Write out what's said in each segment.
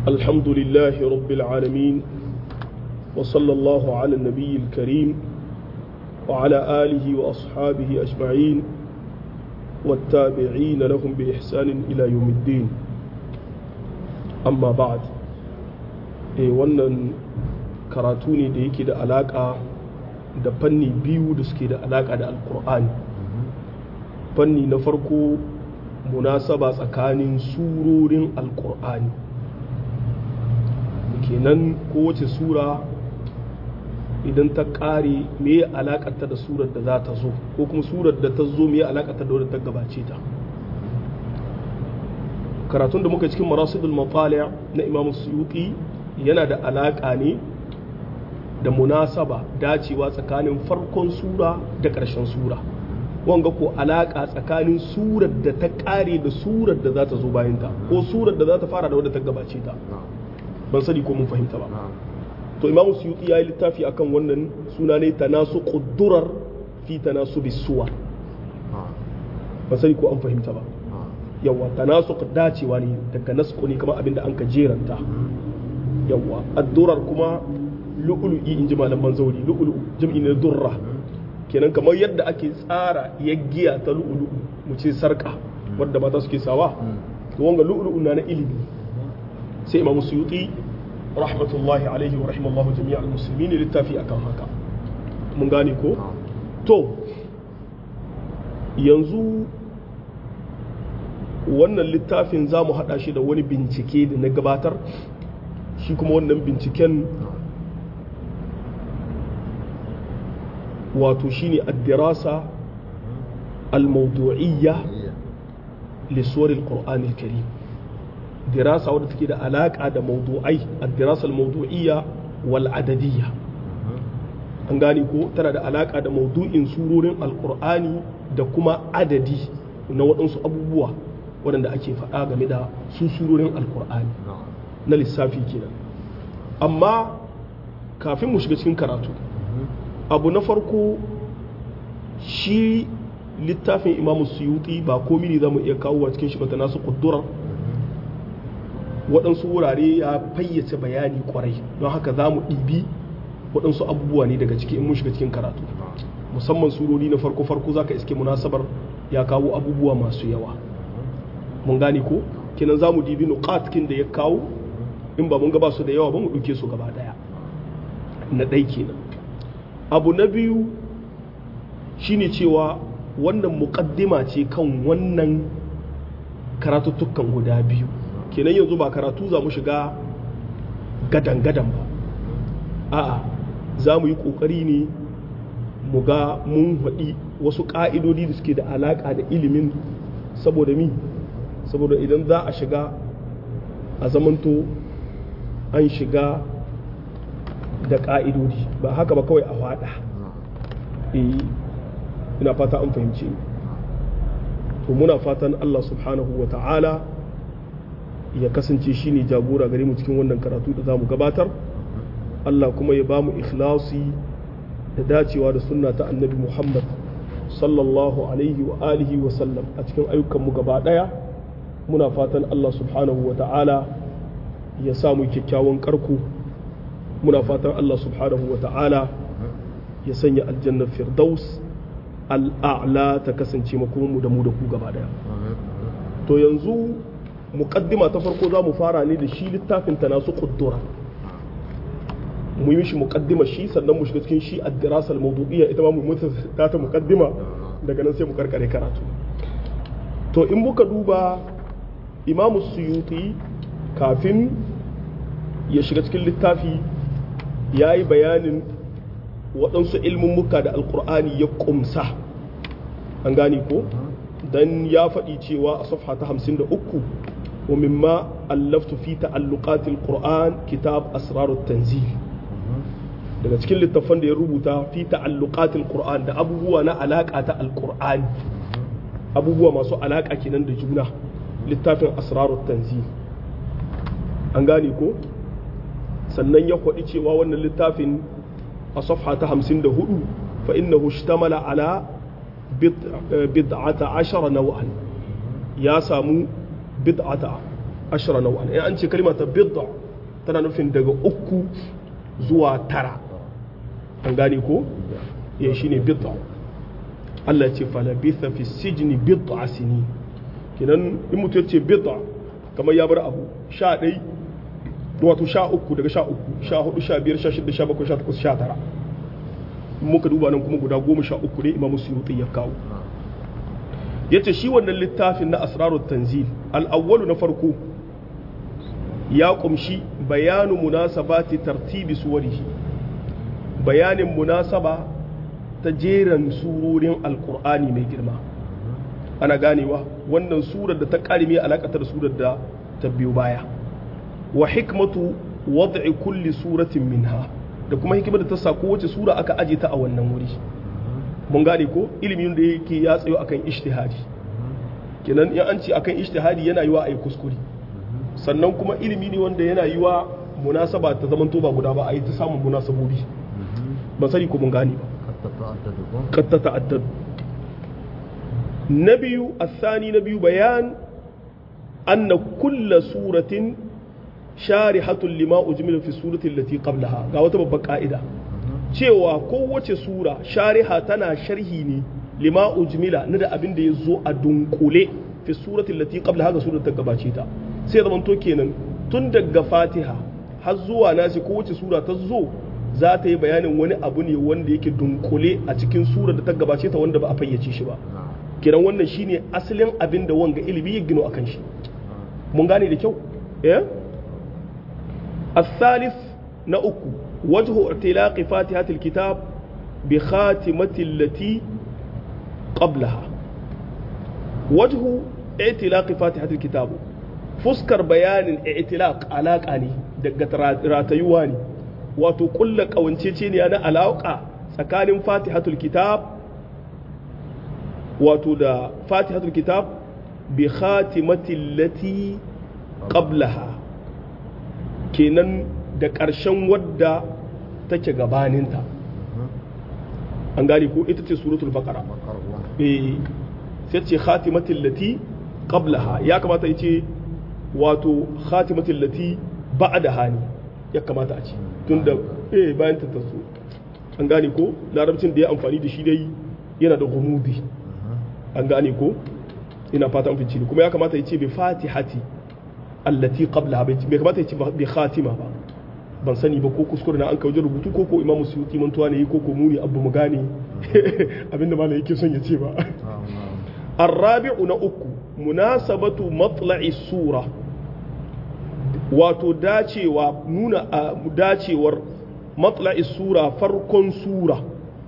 الحمد لله رب العالمين وصلى الله على النبي الكريم وعلى آله وأصحابه أجمعين والتابعين لهم بإحسان إلى يوم الدين أما بعد eh wannan karatu ne da yake da alaƙa da fanni biyu da suke da alaƙa da alkur'ani fanni na farko munasaba tsakanin surorin alkur'ani kenan kowace sura idan ta ƙare me ya alaƙarta da surar da za ta zo ko kuma surar da ta zo me ya alaƙarta da wadda ta gabace ta karatun da muka cikin marasidul mafali na imamu suyuti yana da alaƙa ne da munasaba dacewa tsakanin farkon sura da ƙarshen sura wanga ko alaƙa tsakanin surar da ta ƙare da surar da za ta zo bayanta ko surar da za ta fara da wadda ta gabace ta ban sani ko mun fahimta ba to imamu suyuti ya yi littafi akan wannan suna ne tanasu ƙuddurar fi tanasu bisuwa ban sani ko an fahimta ba yawa tanasu dacewa ne daga nasko ne kamar abinda an ka jeranta yawa addurar kuma lu'ulu'i in ji malaman zauri lu'ulu jam'i ne durra kenan kamar yadda ake tsara yaggiya ta lu'ulu mu ce sarka wadda mata suke sawa to wanga lu'ulu na na ilimi sai imamu suyuti rahmatullahi alaihi wa rahimallahu jami'al muslimin littafi akan haka mun gane ko to yanzu wannan littafin za mu haɗa shi da wani bincike da na gabatar shi kuma wannan binciken wato shine addirasa al-mawdu'iyya lisuwar al-qur'an al-karim dirasa wadda take da alaka da mawdu'ai addirasa al-mawdu'iyya wal adadiyya an gane ko tana da alaka da mawdu'in surorin al-qur'ani da kuma adadi na waɗansu abubuwa waɗanda ake faɗa game da su surorin al-qur'ani na lissafi kenan amma kafin mu shiga cikin karatu abu na farko shi littafin imamu suyuti ba komi ne za mu iya kawo a cikin shi bata nasu kudurar waɗansu wurare ya fayyace bayani kwarai don haka za mu ɗibi waɗansu abubuwa ne daga ciki in mun shiga cikin karatu musamman surori na farko-farko za ka iske munasabar ya kawo abubuwa masu yawa mun gane ko kenan za mu dibi nuqatkin da ya kawo in ba mun gaba su da yawa ba mu ɗauke su gaba ɗaya na ɗai kenan abu na biyu shine cewa wannan muƙaddima ce kan wannan karatuttukan guda biyu kenan yanzu ba karatu za mu shiga gadan-gadan ba a'a za mu yi ƙoƙari ne mu ga mun haɗi wasu ƙa'idodi da suke da alaƙa da ilimin saboda mi saboda idan za a shiga a zamanto an shiga da ƙa'idodi ba haka ba kawai a faɗa ina fata an fahimci to muna fatan Allah subhanahu wa ta'ala ya kasance shi ne jagora gare mu cikin wannan karatu da za mu gabatar Allah kuma ya ba mu ikhlasi da dacewa da sunna ta annabi Muhammad sallallahu alaihi wa alihi wa sallam a cikin ayyukanmu gaba ɗaya muna fatan Allah subhanahu wa ta'ala ya samu kyakkyawan karko muna fatan Allah subhanahu wa ta'ala ya sanya aljannar firdaus al'a'la ta kasance makomanmu da mu da ku gaba daya to yanzu muƙaddima ta farko za mu fara ne da shi littafin ta nasu ƙuddura mu yi mishi muƙaddima shi sannan mu shiga cikin shi addirasa al-mawdu'iyya ita ma mu mutu ta ta muƙaddima daga nan sai mu karkare karatu to in muka duba imamu suyuti kafin ya shiga cikin littafi ya yi bayanin waɗansu ilmummuka da alkur'ani ya ƙumsa an gane ko don ya faɗi cewa a safha ta hamsin da uku wa mimma allaftu fi ta'alluqatil qur'an kitab asrarut tanzil daga cikin littafan da ya rubuta fi ta'alluqatil qur'an da abubuwa na alaƙa ta alkur'ani abubuwa masu alaƙa kenan da juna littafin asrarut tanzil an gane ko sannan ya kwaɗi cewa wannan littafin a safha ta hamsin da hudu fa innahu ishtamala ala bid'ata ashara naw'an ya samu bid'ata ashara nau'an in an ce kalma ta bid'a tana nufin daga uku zuwa tara an gane ko ya shine bid'a Allah ce falabitha fi sijni bid'a sini kinan in mutum ya ce bid'a kamar ya bar abu sha ɗai wato sha uku daga sha uku sha hudu sha biyar sha shida sha bakwai sha takwas sha tara muka duba nan kuma guda goma sha uku ne imamu suyuti ya kawo ya ce shi wannan littafin na asrarut tanzil al'awwalu na farko ya kumshi bayanu munasabati tartibi suwarihi bayanin munasaba ta jeran surorin alkur'ani mai girma ana ganewa wannan surar da ta karime alakatar surar da ta biyo baya wa hikmatu wad'i kulli suratin minha da kuma hikimar da ta sa kowace sura aka aje ta a wannan wuri mun gane ko ilimin da yake ya tsayo akan ijtihadi kenan in an ce akan ijtihadi yana yiwa a yi kuskure sannan kuma ilimi ne wanda yana yiwa munasaba ta zaman ba guda ba a yi ta samun munasabobi ban sani ko mun gane ba قد تتعدد نبي الثاني نبي بيان أن كل سورة شارحة لما أجمل في السورة التي قبلها قاوة ببقى قائدة cewa kowace sura shariha tana sharhi ne lima ujmila na da abin da ya zo a dunkule fi surati lati qabla haka surar ta gabace ta sai zaman to kenan tun daga fatiha har zuwa nasi kowace sura ta zo za ta yi bayanin wani abu ne wanda yake dunkule a cikin surar da ta gabace ta wanda ba a fayyace shi ba kiran wannan shine asalin abin da wanga ilimi ya gino akan shi mun gane da kyau eh الثالث نأكو وجه اعتلاق فاتحة الكتاب بخاتمة التي قبلها وجه اعتلاق فاتحة الكتاب فسكر بيان الاعتلاق علاقة ني دقة راتيواني wato kulla kawancece ne na alaƙa tsakanin fatihatul kitab wato da fatihatul kitab bi khatimatin lati qablaha kenan da ƙarshen wadda take gabaninta an gane ko ita ce suratul baqara eh sai ce khatimatin lati qablaha ya kamata ya ce wato khatimatin lati ba'daha ne ya kamata a ce tun da eh bayan ta taso an gane ko larabcin da ya amfani da shi dai yana da gumudi an gane ko ina fata an fice kuma ya kamata ya ce bi fatihati allati qablaha bai kamata ya ce bi khatima ba ban sani ba ko kuskure na an kawo rubutu ko ko imamu suyuti mantuwa ne ko ko muni abu mu gane abinda malam yake son ya ce ba الرابع نأكو مناسبة مطلع السورة wato dacewa nuna a dacewar matla'i sura farkon sura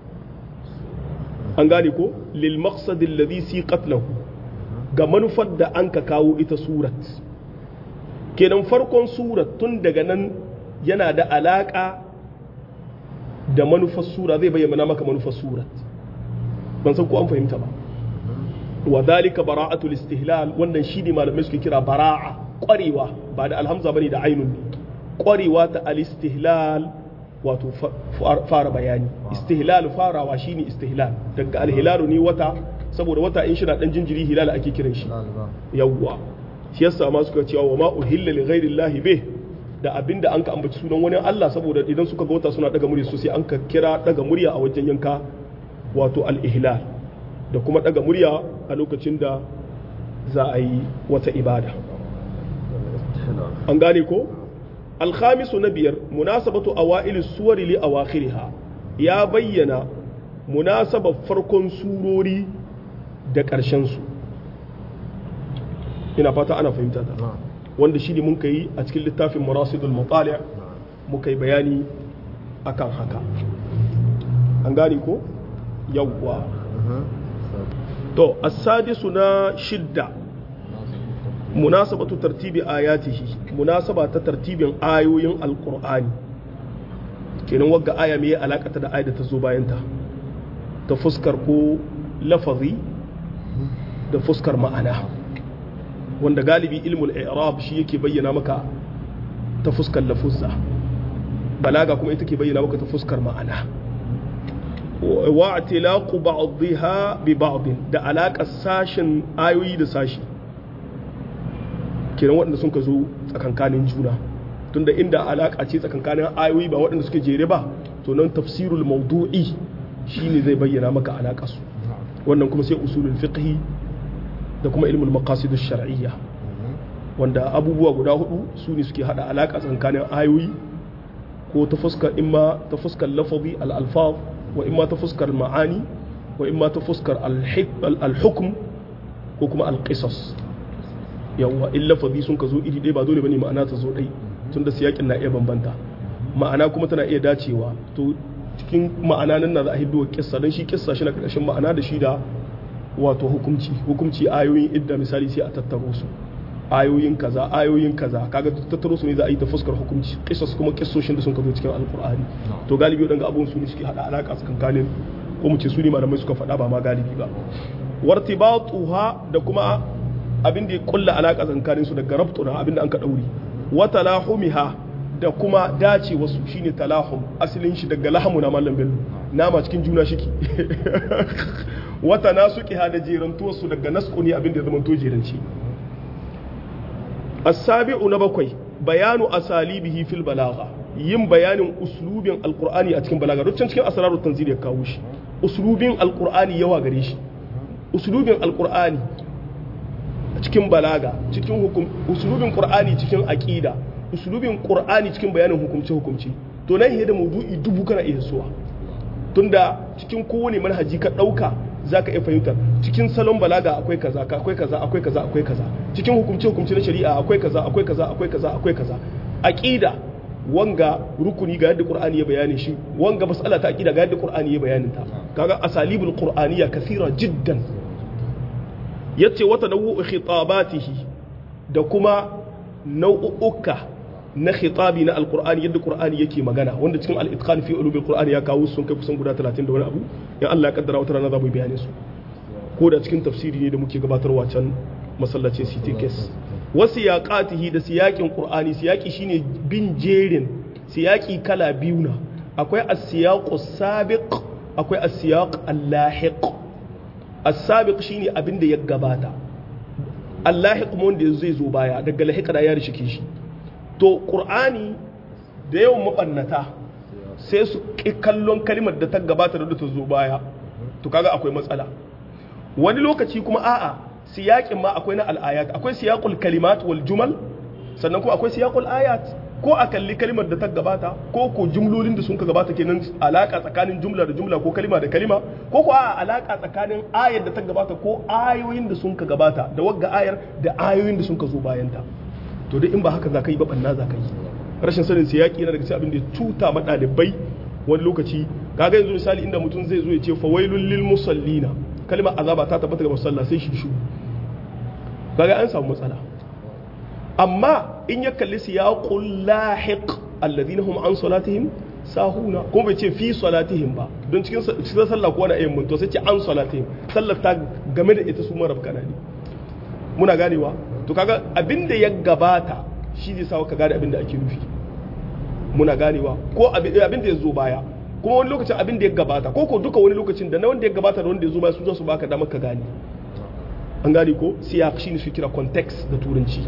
an gane ko lil maqsadin ladhi siqat lahu ga manufar da an ka kawo ita surat kenan farkon surat tun daga nan yana da alaka da manufar sura zai bayyana maka manufar surat ban san ko an fahimta ba wa dhalika bara'atul istihlal wannan shi ne malamai suke kira bara'a kwarewa ba da alhamza bane da ainun ne kwarewa ta al-istihlal wato fara bayani istihlal farawa shine istihlal daga al-hilalu ne wata saboda wata in shina dan jinjiri hilal ake kiran shi yawwa shi yasa ma suka cewa wa ma uhilla li ghairi llahi bih da abinda an ka ambaci sunan wani Allah saboda idan suka ga wata suna daga murya sosai an ka kira daga murya a wajen yanka wato al-ihlal da kuma daga murya a lokacin da za a yi wata ibada an gane ko alkhamisu na biyar munasabatu awailis suwari li awakhiriha ya bayyana munasabar farkon surori da ƙarshen su ina fata ana fahimta ta wanda shi ne mun yi a cikin littafin murasidul mutali muka yi bayani akan haka an gane ko yawwa to as-sadisu na shidda munasabatu tartibi ayatihi munasaba ta tartibin ayoyin alqur'ani kenan wagga aya me alakata da ayat da ta zo bayan ta ta fuskar ko lafazi da fuskar ma'ana wanda galibi ilmul i'rab shi yake bayyana maka ta fuskar lafuzza balaga kuma ita ke bayyana maka ta fuskar ma'ana wa atilaqu ba'dha bi ba'd da alaka sashin ayoyi da sashi kenan waɗanda sun ka zo tsakankanin juna tunda inda alaƙa ce tsakankanin ayoyi ba waɗanda suke jere ba to nan tafsirul mawdu'i shine zai bayyana maka alaƙa su wannan kuma sai usulul fiqhi da kuma ilmul maqasid shar'iyya wanda abubuwa guda hudu su ne suke hada alaƙa tsakanin ayoyi ko ta fuskar imma ta fuskar lafazi al-alfaz wa imma ta fuskar ma'ani wa imma ta fuskar al-hukm ko kuma al-qisas yawa in lafazi sun ka zo iri ɗaya ba dole bane ma'ana ta zo ɗai tun da siyakin na iya bambanta ma'ana kuma tana iya dacewa to cikin ma'ana nan na za a hiddo kissa don shi kissa shi na ƙarshen ma'ana da shi da wato hukumci hukumci ayoyin idda misali sai a tattaro su ayoyin kaza ayoyin kaza kaga tattaro su ne za a yi ta fuskar hukumci kissas kuma kissoshin da sun ka zo cikin alkur'ani to galibi wadanga abun su ne suke hada alaka tsakankanin ko mu ce su ne malamai suka faɗa ba ma galibi ba wartibatuha da kuma abin da ya kulla alaka tsakanin su daga rabtuna abin da an ka dauri wa talahumiha da kuma dace wasu shine talahum asalin shi daga lahamu na mallam bello nama cikin juna shiki wata nasuqiha da jerantuwar su daga nasqu ne abin da ya zama to jeranci as-sabi'u na bakwai bayanu asalibihi fil balagha yin bayanin uslubin alqur'ani a cikin balaga ruccin cikin asrarut tanzil ya kawo shi uslubin alqur'ani yawa gare shi uslubin alqur'ani cikin balaga cikin hukum uslubin qur'ani cikin aqida uslubin qur'ani cikin bayanin hukumce hukumci to nan da maudu'i dubu kana iya suwa tunda cikin kowane manhaji ka dauka zaka iya fahimtar cikin salon balaga akwai kaza akwai kaza akwai kaza akwai kaza cikin hukumce hukumce na shari'a akwai kaza akwai kaza akwai kaza akwai kaza aqida wanga rukuni ga yadda qur'ani ya bayani shi wanga mas'ala ta aqida ga yadda qur'ani ya bayanin ta kaga asalibul qur'aniyya kathira jiddan yace wata nau'u khitabatihi da kuma nau'uka na khitabi na alqur'ani yadda qur'ani yake magana wanda cikin al-itqan fi ulumil qur'ani ya kawo sun kai kusan guda 30 da wani abu ya Allah ya kaddara wata rana za mu yi bayanin su ko da cikin tafsiri ne da muke gabatarwa can masallacin CTKS wasu yaƙatihi da siyaƙin ƙur'ani siyaƙi shine bin jerin siyaƙi kala biyu na akwai as-siyaqu sabiq akwai as-siyaq al-lahiq as-sabiq shine abin da ya gabata al-lahiq mun da zai zo baya daga lahiqa da ya rishike shi to ƙur'ani da yawan mabannata sai su kallon kalimar da ta gabata da ta zo baya to kaga akwai matsala wani lokaci kuma a'a siyaƙin ma akwai na al'ayat akwai siyaƙul kalimat wal jumal sannan kuma akwai siyaƙul ayat ko a kalli kalimar da ta gabata ko ko jumlolin da sun ka gabata kenan alaka tsakanin jumla da jumla ko kalima da kalima ko ko a alaka tsakanin ayar da ta gabata ko ayoyin da sun ka gabata da wagga ayar da ayoyin da sun ka zo bayanta to duk in ba haka za ka yi ba banna za ka yi rashin sanin siyaƙi yana daga cikin abin da tuta ma ɗalibai wani lokaci kaga yanzu misali inda mutum zai zo ya ce fawailul lil musallina kalmar azaba ta tabbata ga musalla sai shi shu kaga an samu matsala amma in ya kalli siyaqul lahiq alladhina hum an salatihim sahuna kuma bai ce fi salatihim ba don cikin cikin sallah ko wani ayyan mun to sai ce an salatihim sallar ta game da ita su marab kana ne muna ganewa to kaga abinda ya gabata shi zai sawa ka gane abinda ake nufi muna ganewa ko abinda ya zo baya kuma wani lokacin abin da ya gabata ko ko duka wani lokacin da na wanda ya gabata da wanda ya zo baya su za su baka damar ka gane an gane ko siyak shi ne su kira context da turanci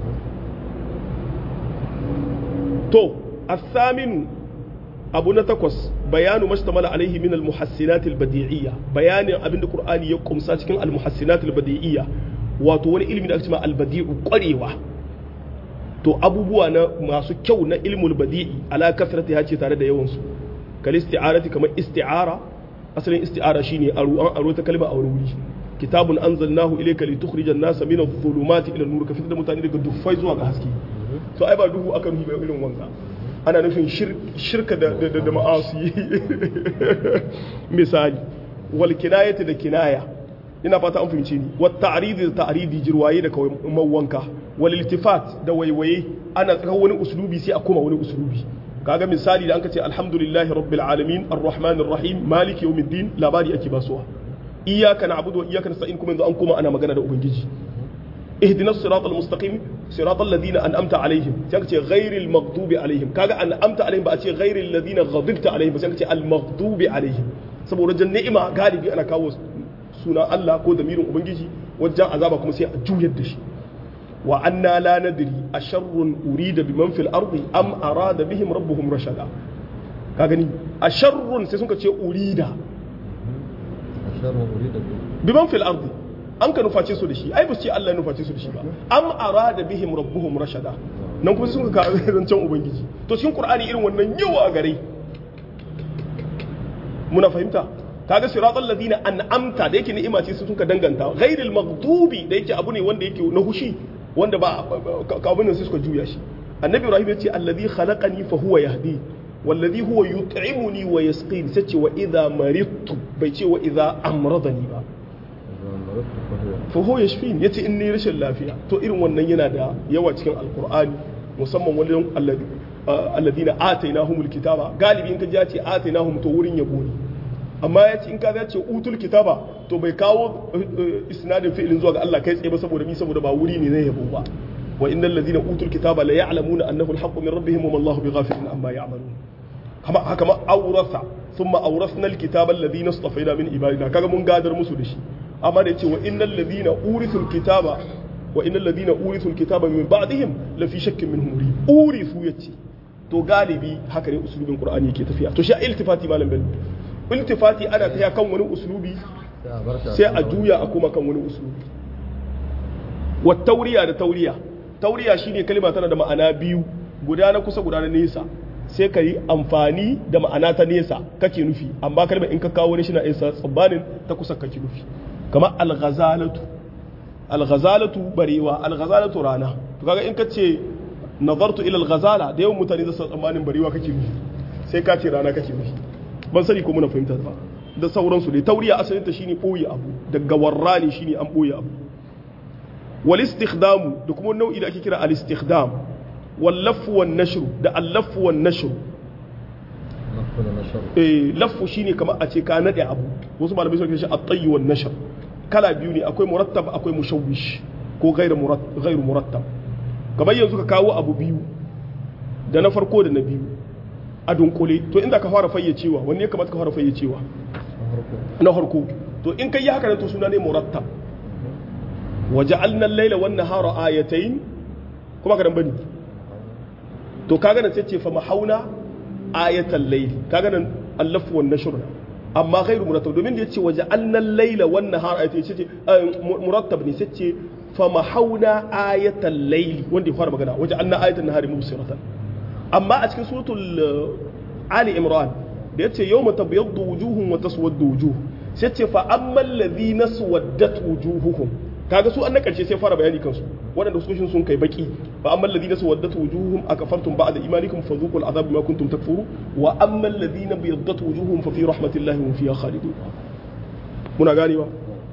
to athaminu abu na takwas bayanu mashtamala alaihi min almuhassinat albadi'iyya bayanin abin da qur'ani ya kumsa cikin almuhassinat albadi'iyya wato wani ilimi da ake cewa albadi'u kwarewa to abubuwa na masu kyau na ilmul badi'i ala kasrati ya ce tare da yawan su kal isti'arati kamar isti'ara asalin isti'ara shine aro an aro ta kalma a wuri kitabun anzalnahu ilayka litukhrijan nasa min adh-dhulumati ila an-nur ka fitar da mutane daga duffai zuwa ga haske to ai ba duhu aka nufi ba irin wanga ana nufin shirka da da, da ma'asi misali wal kinayati da kinaya ina fata an fahimce ni wat ta'ridi da ta'ridi jirwaye da kawai mawanka wal iltifat da waiwaye ana tsaka wani uslubi sai a koma wani uslubi kaga misali da an ce alhamdulillahi rabbil alamin arrahmanir rahim maliki yawmiddin labari ake basuwa iyyaka na'budu wa iyyaka nasta'in kuma yanzu an koma ana magana da ubangiji ihdinas siratal mustaqim siratal ladina an'amta alaihim sai ka ce ghairil maghdubi alaihim kaga an'amta alaihim ba a ce ghairil ladina ghadibta alaihim ba sai ka ce al maghdubi alaihim saboda jan ni'ima galibi ana kawo sunan Allah ko damirin ubangiji wajen azaba kuma sai a juyar da shi wa anna la nadri asharrun urida biman fil ardi am arada bihim rabbuhum rashada ka gani asharrun sai suka ce urida sharrun urida bi biman fil ardi an ka nuface su da shi ai ba su ce Allah ya nuface su da shi ba am arada bihim rabbuhum rashada nan kuma sun ka zancen ubangiji to cikin qur'ani irin wannan yawa gare muna fahimta kaga siratal ladina an'amta da yake ni'ima ce sun ka danganta ghairil maghdubi da yake abu ne wanda yake na hushi wanda ba ka abun nan sai suka juya shi annabi ibrahim ya ce alladhi khalaqani fa huwa yahdi والذي هو يطعمني ويسقين سچ واذا مرضت bai ce wa idza amradani ba fa huwa yashfin yace in ni rashin lafiya to irin wannan yana da yawa cikin alqur'ani musamman wajen alladina atainahumul kitaba galibi in ka ji ya ce atainahum to wurin yabo ne amma ya ce in ka ya ce utul kitaba to bai kawo isnadin fi'ilin zuwa ga Allah kai tsaye ba saboda mi saboda ba wuri ne na yabo ba wa innal ladina utul kitaba la ya'lamuna annahu al-haqqu min rabbihim wa ma Allahu bighafilin amma ya'malun kama haka ma aurasa thumma awrasna al-kitaba alladhina istafayna min ibadina kaga mun gadar musu da shi amma da yace wa innal ladina urithul kitaba wa innal ladina urithul kitaba min ba'dihim la fi shakkin minhum murib urithu yace to galibi haka ne usulubin qur'ani yake tafiya to shi iltifati malam bello iltifati ana tafiya kan wani usulubi sai a juya a kuma kan wani usulubi wa tauriya da tauriya tauriya shine kalma tana da ma'ana biyu guda na kusa guda na nesa sai ka yi amfani da ma'ana ta nesa kake nufi amma kalmar in ka kawo wani shi na isa tsammanin ta kusa kake nufi kamar alghazalatu alghazalatu barewa alghazalatu rana to kaga in ka ce nazartu ila alghazala da yawan mutane zasu tsammanin barewa kake nufi sai ka ce rana kake nufi ban sani ko muna fahimta ba da sauransu dai tauriya asalin ta shine boye abu daga warrani shine an boye abu wal istikhdamu da kuma nau'i da ake kira al istikhdam wal laffu wan nashru da al laffu wan nashru eh laffu shine kamar a ce ka nade abu wasu malamai suka ce at-tayy wan nashr kala biyu ne akwai murattab akwai mushawwish ko ghairu murattab ghairu murattab kamar yanzu ka kawo abu biyu da na farko da na biyu a dunkule to inda ka fara fayyacewa wanne ya kamata ka fara fayyacewa na farko to in kai yi haka to suna ne murattab waja'alna al-laila wan nahara ayatayn kuma ka dan bani to kaga nan sai ce fa mahauna ayatal layl kaga nan allaf wan nashr amma ghairu murattab domin da yace waja'alna al-laila wan nahara ayatayn sai ce murattab ne sai ce fa mahauna ayatal layl wanda ya fara magana waja'alna ayatan nahari mubsiratan amma a cikin suratul ali imran da yace yawma tabyaddu wujuhum wa taswaddu wujuh sai ce fa ammal ladhina suwaddat wujuhuhum kaga su an na karshe sai fara bayani kansu waɗanda su sun kai baki fa ammal ladhina suwaddat wujuhuhum akafartum ba'da imanikum fadhuqul adhab bima kuntum takfuru wa ammal ladhina biyaddat wujuhuhum fa fi rahmatillahi hum fiha khalidun muna ganewa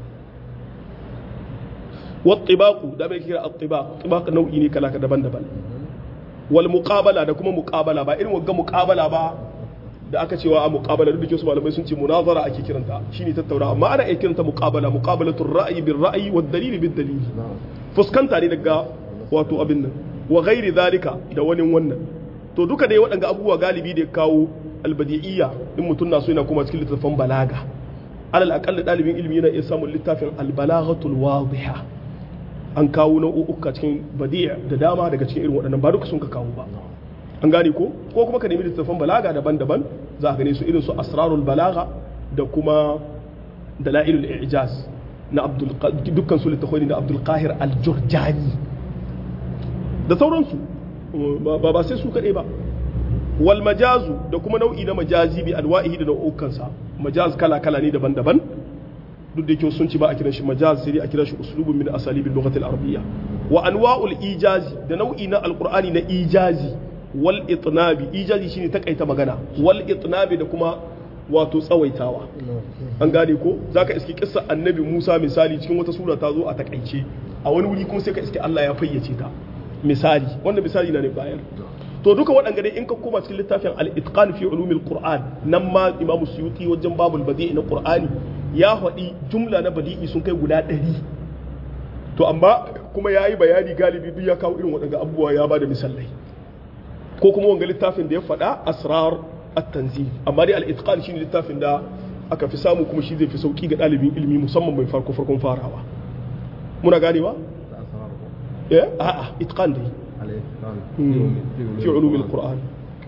wattibaqu da bai kira attibaq tibaq nau'i ne kala daban-daban wal muqabala da kuma muqabala ba irin wagga muqabala ba da aka cewa a muqabala duk da su malamai sun ce munazara ake kiranta shine tattauna amma ana iya kiranta muqabala muqabalatul ra'yi bil ra'yi wad dalil bil dalil fuskanta ne daga wato abin nan wa ghairi zalika da wani wannan to duka dai waɗanga abubuwa galibi da ya kawo albadi'iyya in mutum na so yana kuma cikin littattafan balaga alal aqalla dalibin ilimi yana iya samun littafin albalaghatul wadiha an kawo nau'uka cikin badi'a da dama daga cikin irin waɗannan ba duka sun ka kawo ba an gane ko ko kuma ka nemi littattafan balaga daban-daban za ka gane su irin su asrarul balaga da kuma dalailul ijaz na abdul dukkan su littattafai na abdul qahir al-jurjani da sauransu ba ba sai su kaɗai ba wal majazu da kuma nau'i na majazi bi alwa'ihi da nau'ukansa majaz kala-kala ne daban-daban duk da yake sun ci ba a kiran shi majaz sai dai a kiran shi uslubun min asalibil lughatil arabiyya wa anwa'ul ijazi da nau'i na alqur'ani na ijazi wal itnabi ijazi shine takaita magana wal itnabi da kuma wato tsawaitawa an gane ko zaka iski kissa annabi Musa misali cikin wata sura ta zo a takaice a wani wuri kuma sai ka iski Allah ya fayyace ta misali wannan misali na ne bayar to duka waɗanda dai in ka koma cikin littafin al-itqan fi ulumil qur'an nan ma imamu suyuti wajen babul badi'i na qur'ani ya faɗi jumla na badi'i sun kai guda ɗari to amma kuma ya yi bayani galibi duk ya kawo irin waɗanda abubuwa ya ba da misalai ko kuma wanga littafin da ya faɗa asrar at-tanzil amma dai al-itqan shine littafin da aka fi samu kuma shi zai fi sauki ga ɗalibin ilimi musamman mai farko farkon farawa muna ganewa eh a'a itqan dai الإتقان مم. في علوم القرآن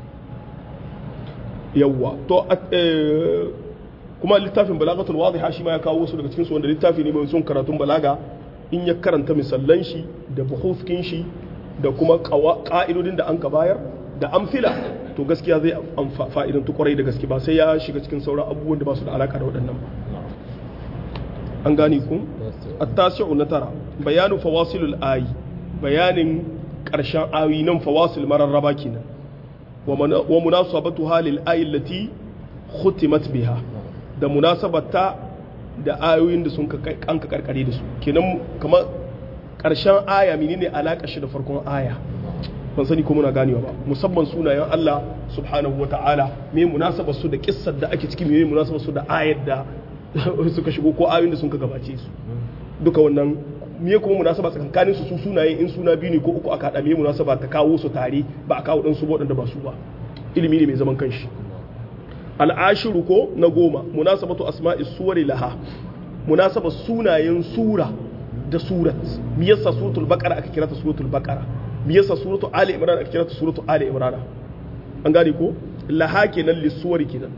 yawwa to eh, kuma littafin balagatul wadiha shi ma ya kawo wasu daga cikin su wanda littafi ne mai son karatun balaga in ya karanta misallan shi da buhufkin shi da kuma qawa- ka'idodin da an ka bayar da amfila to gaskiya zai amfa- fa'idantu kwarai da gaske ba sai ya shiga cikin sauran abubuwan da ba su da alaka da waɗannan ba an gane ku at-tasi'u na tara bayanu fawasilul ayi bayanin ƙarshen ayi nan fawasil mararraba kenan wa mana- wa munasabatu halil ayi allati khutimat biha da munasabata da ayoyin da sun ka kai- an ka karkare da su kenan kamar ƙarshen aya menene alaƙa shi da farkon aya ban sani ko muna ganewa ba musamman sunayen Allah subhanahu wa ta'ala me munasabar su da kissar da ake ciki me munasabar su da ayar da suka shigo ko ayoyin da sun ka gabace su duka wannan me kuma munasaba tsakankanin su su sunaye in suna biyu ne ko uku aka hada me munasaba ta kawo su tare ba a kawo dan su waɗanda ba su ba ilimi ne mai zaman kanshi al'ashiru ko na goma munasabatu asma'i suwari laha munasabar sunayen sura da surat me yasa suratul baqara aka kira ta suratul baqara me yasa suratul ali imran aka kira ta suratul ali imran an gane ko laha kenan lisuwari kenan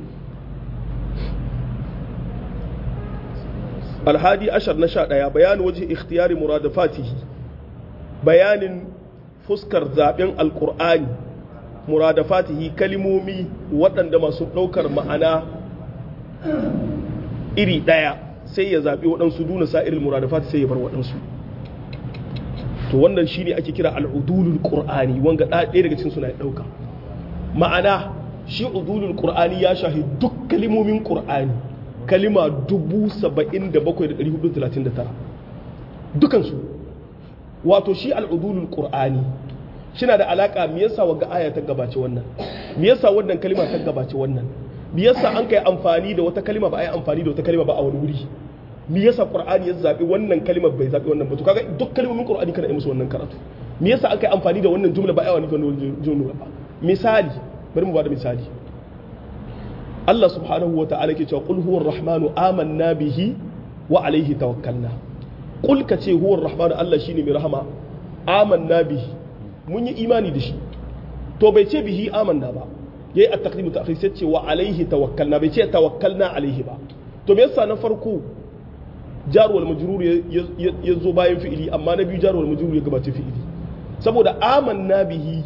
alhadi ashar na sha ɗaya bayanin waje ikhtiyari muradafatihi bayanin fuskar zaben alkur'ani muradafatihi kalimomi waɗanda masu ɗaukar ma'ana iri ɗaya sai ya zaɓi waɗansu duna sa'iril muradafati sai ya bar waɗansu to wannan shi ne ake kira al'udulul qur'ani wanga ɗaya daga cikin suna ya ɗauka ma'ana shi udulul qur'ani ya shahi duk kalimomin qur'ani kalima 77,439 dukansu wato shi al'udulul qur'ani shina da alaka me yasa wagga aya ta gabace wannan me yasa wannan kalima ta gabace wannan me yasa an kai amfani da wata kalima ba a yi amfani da wata kalima ba a wani wuri me yasa qur'ani ya zabi wannan kalima bai zabi wannan ba to kaga duk kalmomin qur'ani kana yi musu wannan karatu me yasa aka yi amfani da wannan jumla ba a yi amfani da wannan jumla ba misali bari mu bada misali Allah subhanahu wa ta'ala ke cewa qul huwa rahmanu amanna bihi wa alaihi tawakkalna qul ka ce huwa rahmanu Allah shine mai rahama amanna bihi mun yi imani da shi to bai ce bihi amanna ba yayi at-taqdim ta'khir sai ce wa alaihi tawakkalna bai ce tawakkalna alaihi ba to me yasa na farko jar wal majrur ya zo bayan fi'ili amma na biyu jar wal majrur ya gabace fi'ili saboda amanna bihi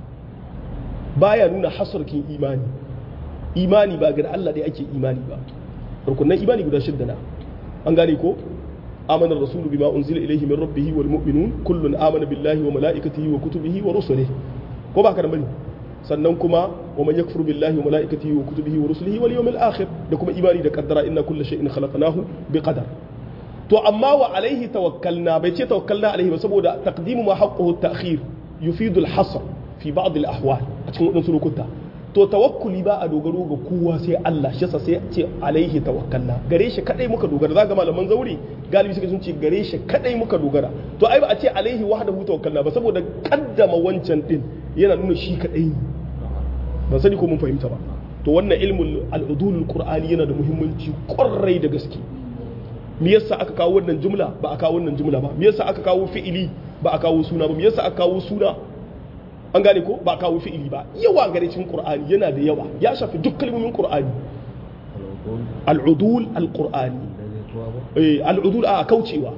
baya nuna hasarkin imani imani ba ga Allah dai ake imani ba rukunan imani guda shidda na an gane ko amana rasulu bima unzila ilayhi min rabbih wal mu'minun kullun amana billahi wa malaikatihi wa kutubihi wa rusulihi ko ba ka da bane sannan kuma wa man yakfur billahi wa malaikatihi wa kutubihi wa rusulihi wal yawmil akhir da kuma imani da kaddara inna kulla shay'in khalaqnahu bi qadar to amma wa alaihi tawakkalna bai ce tawakkalna alaihi ba saboda taqdimu ma haqquhu at-ta'khir yufidu al-hasr fi ba'd al-ahwal a cikin wadansu lokuta to tawakkuli ba a dogaro ga kowa sai Allah shi yasa sai ce alaihi tawakkalna gare shi kadai muka dogara zaka malaman zauri galibi suka sun ce gare shi kadai muka dogara to ai ba a ce alaihi wahdahu tawakkalna ba saboda kaddama wancan din yana nuna shi kadai ne ban sani ko mun fahimta ba to wannan ilmul al-udul qur'ani yana da muhimmanci kwarai da gaske me yasa aka kawo wannan jumla ba a kawo wannan jumla ba me yasa aka kawo fi'ili ba a kawo suna ba me yasa aka kawo suna an gane ko ba kawo fi'ili ba yawa gare cikin qur'ani yana da yawa ya shafi duk kalmomin qur'ani al'udul al-qur'ani eh al'udul a kaucewa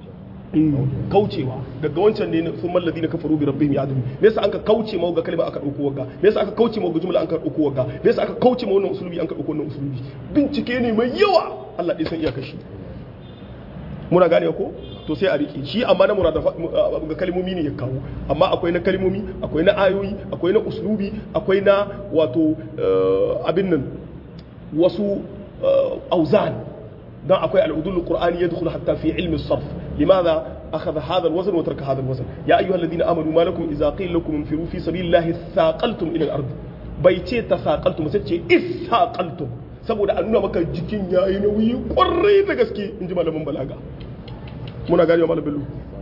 kaucewa daga wancan ne sun mallazi na kafaru bi rabbihim ya'dun me yasa aka kauce ma ga kalma aka dauko wagga me yasa aka kauce ma ga jumla aka dauko wagga me yasa aka kauce ma wannan usulubi an ka dauko wannan usulubi bincike ne mai yawa Allah dai san iyakar shi muna gane ko to sai a rike shi amma na murada ga kalmomi ne ya kawo amma akwai na kalmomi akwai na ayoyi akwai na uslubi akwai na wato abin nan wasu auzan dan akwai al'udul qur'ani yadkhulu hatta fi ilmi as-sarf limadha akhadha hadha al-wazn wa taraka hadha al-wazn ya ayyuha alladhina amanu ma lakum idza qila lakum infiru fi sabilillahi thaqaltum ila al-ard bai ce tasaqaltum sai ce isaqaltum saboda a nuna maka jikin yayi nauyi kwarai da gaske in ji malamin balaga muna gane wa bello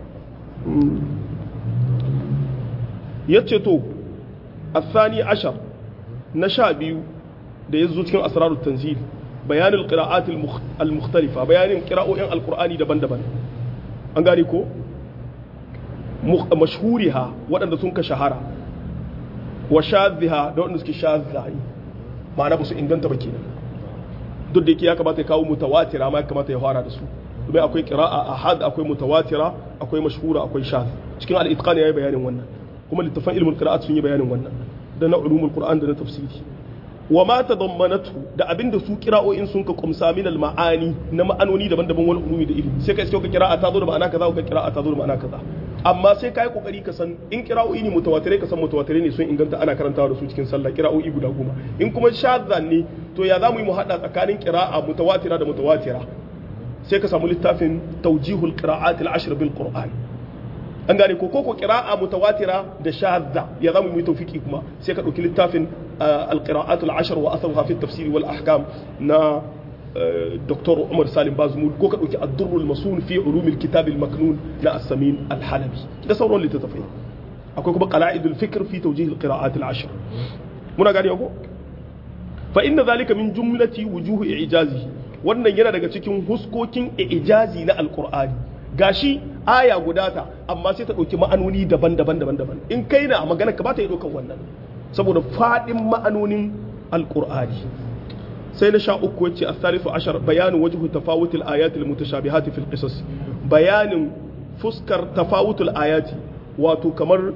ya ce to الثاني عشر نشا da ya zo cikin asrarut tanzil bayanin qira'at al-mukhtalifa bayanin qira'o'in alqur'ani daban-daban an gane ko mashhuriha waɗanda sun ka shahara wa shadhiha da waɗanda suke shadha ma'ana ba su inganta ba kenan duk da yake ya kamata ya kawo mutawatira ma ya kamata ya fara da su domin akwai qira'a ahad akwai mutawatira akwai mashhura akwai shadh cikin al-itqan yayi bayanin wannan kuma littafan ilmul qira'at sun yi bayanin wannan da na ulumul qur'an da na tafsiri wa ma tadammanatu da abinda su qira'o'in sun ka kumsa min al-ma'ani na ma'anoni daban-daban wal ulumi da ilimi sai ka iske ka qira'a ta zo da ma'ana kaza ko qira'a ta zo da ma'ana kaza amma sai kai kokari ka san in qira'o'i ne mutawatirai ka san mutawatirai ne sun inganta ana karantawa da su cikin sallah qira'o'i guda goma in kuma shadhan ne to ya zamu yi mu hada tsakanin qira'a mutawatira da mutawatira sai ka samu littafin tawjihul qira'at al-ashr bil qur'an an gane ko koko qira'a mutawatira da shadda ya zamu yi tawfiki kuma sai ka dauki littafin al-qira'at al-ashr wa atharuha fi at-tafsir wal ahkam na Dr. Umar Salim Bazmul ko ka dauki ad-durr al-masun fi ulum al-kitab al-maknun na as-samin al-halabi da sauran littattafai akwai kuma qala'id al-fikr fi tawjih al-qira'at al-ashr muna gane ko fa inna dhalika min jumlati wujuh i'jazihi wannan yana daga cikin huskokin ijazi na alkur'ani gashi aya guda ta amma sai ta ɗauki ma'anoni daban-daban daban-daban in kai na magana ka ba ta yi ɗaukan wannan saboda faɗin ma'anonin alkur'ani sai na sha uku wacce a salisu ashar bayanin wajhu tafawutul ayatil mutashabihati fil qisas bayanin fuskar tafawutul ayati wato kamar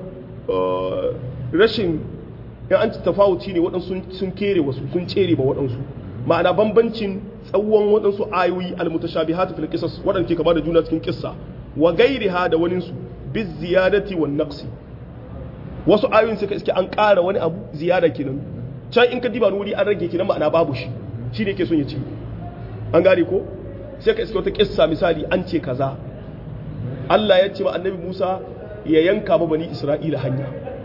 rashin in an ci tafawuci ne waɗansu sun kere wasu sun tsere ba waɗansu ma'ana bambancin tsawon waɗansu ayoyi almutashabihatu fil qisas waɗanda ke kama da juna cikin kissa wa gairiha da wani su bi ziyadati wan naqsi wasu ayoyin suka iske an ƙara wani abu ziyada kenan can in ka diba wuri an rage kenan ma'ana babu shi shi ne ke son ya ce an gane ko sai ka iske wata kissa misali an ce kaza Allah ya ce ma annabi Musa ya yanka ma bani Isra'ila hanya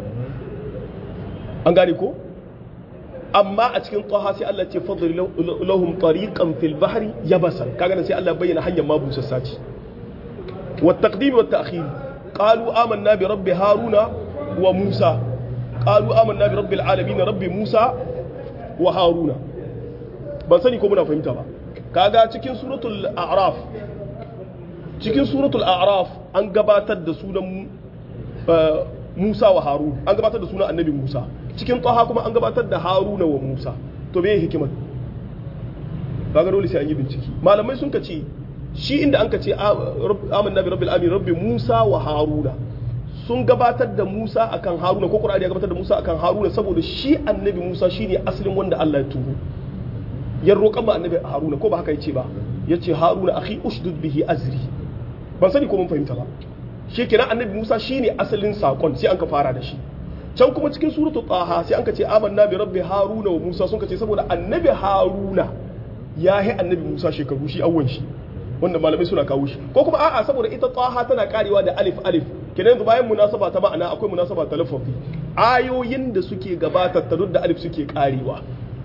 an gane ko amma a cikin taha sai Allah ce fadl lahum tariqan fil bahri yabasan kaga sai Allah bayyana hanyar ma busassa ce wa taqdim wa ta'khir qalu amanna bi rabbi haruna wa musa qalu amanna bi rabbil alamin rabbi musa wa haruna ban sani ko muna fahimta ba kaga cikin suratul a'raf cikin suratul a'raf an gabatar da sunan Musa wa Harun an gabatar da sunan annabi Musa cikin tsaha kuma an gabatar da Haruna wa Musa to me hikimar kaga dole sai an yi bincike malamai sun kace shi inda an kace amanna bi rabbil alamin rabbi Musa wa Haruna sun gabatar da Musa akan Haruna ko Qur'ani ya gabatar da Musa akan Haruna saboda shi annabi Musa shine asalin wanda Allah ya turo ya roƙa ma annabi Haruna ko ba haka yace ba yace Haruna akhi ushdud bihi azri ban sani ko mun fahimta ba shi kenan annabi Musa shine asalin sakon sai an ka fara da shi can kuma cikin suratu taha sai an ka ce amanna bi rabbi haruna wa musa sun ka ce saboda annabi haruna ya yi annabi musa shekaru shi awwan shi wanda malamai suna kawo shi ko kuma a'a saboda ita taha tana karewa da alif alif kenan yanzu bayan munasaba ta ma'ana akwai munasaba ta lafafi ayoyin da suke gabatar ta duk da alif suke karewa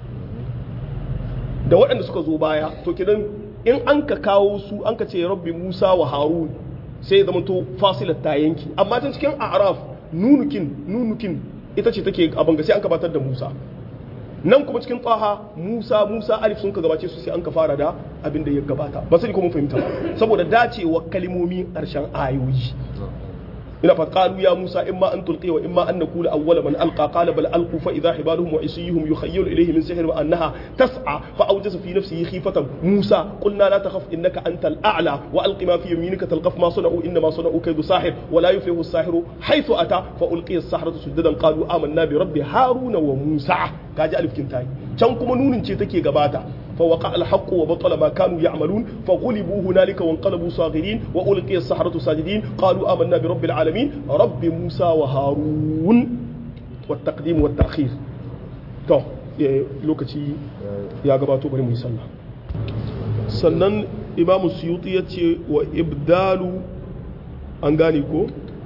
da waɗanda suka zo baya to kenan in an ka kawo su an ka ce rabbi musa wa harun sai ya zama to fasilar ta yanki amma tun cikin a'raf nunukin nunukin ita ce take abin ga sai an gabatar da musa nan kuma cikin tsaha musa musa alif sun ka gabace su sai an ka fara da abin da ya gabata ba sai ko mun fahimta ba saboda dacewa kalimomi ƙarshen ayoyi ina fa qalu ya musa imma an tulqi wa imma an nakula awwala man alqa qala bal alqu fa idha hibaluhum wa isiyuhum yukhayyalu ilayhi min sihr wa annaha tas'a fa awjasa fi nafsihi khifatan musa qulna la takhaf innaka antal a'la wa alqi ma fi yaminika talqaf ma sana'u inna ma sana'u kaydu sahir wa la yuflihu as-sahiru haythu ata fa ulqiya as-sahratu sujadan qalu amanna bi rabbi haruna wa musa kaji alif kintai can kuma nunin ce take gabata فوقع الحق وبطل ما كانوا يعملون فغلبوا هنالك وانقلبوا صاغرين وألقي السحرة ساجدين قالوا آمنا برب العالمين رب موسى وهارون والتقديم والتأخير تو lokaci ya gabato bari mu yi sallah sannan imamu suyuti ya ce wa ibdalu an gane ko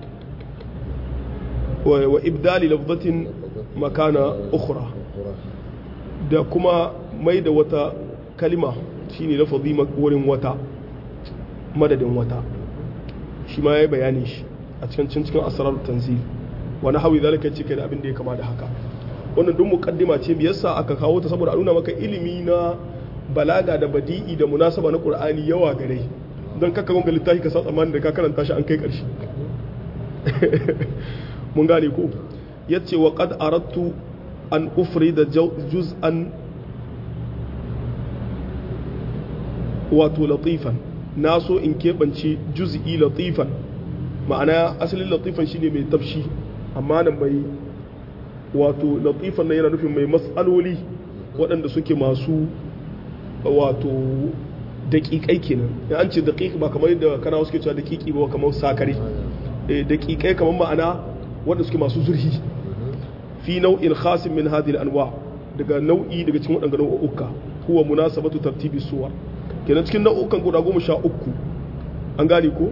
wa ibdali lafzatin makana ukhra da kuma mai da wata kalima shine lafazi wurin wata madadin wata shi ma yayi bayani shi a cikin cikin asrar tanzil wani hawi zalika ce kai da abin da ya kama da haka wannan duk muqaddima ce me yasa aka kawo ta saboda a nuna maka ilimi na balaga da badi'i da munasaba na qur'ani yawa gare don kaka gonga littafi ka sa tsammanin da ka karanta shi an kai karshe mun gane ko yace wa qad aradtu an ufrida juz'an wato latifan na so in keɓance juz'i latifan ma'ana asalin latifan shine mai tafshi amma nan mai wato latifan nan yana nufin mai matsaloli waɗanda suke masu wato daƙiƙai kenan ya an ce daƙiƙi ba kamar yadda kana wasu ke cewa daƙiƙi ba kamar sakare daƙiƙai kamar ma'ana waɗanda suke masu zurhi fi nau'in khasin min hadhihi anwa daga nau'i daga cikin waɗanda nau'uka huwa munasabatu tartibi suwar kenan cikin nau'ukan guda goma sha uku an gane ko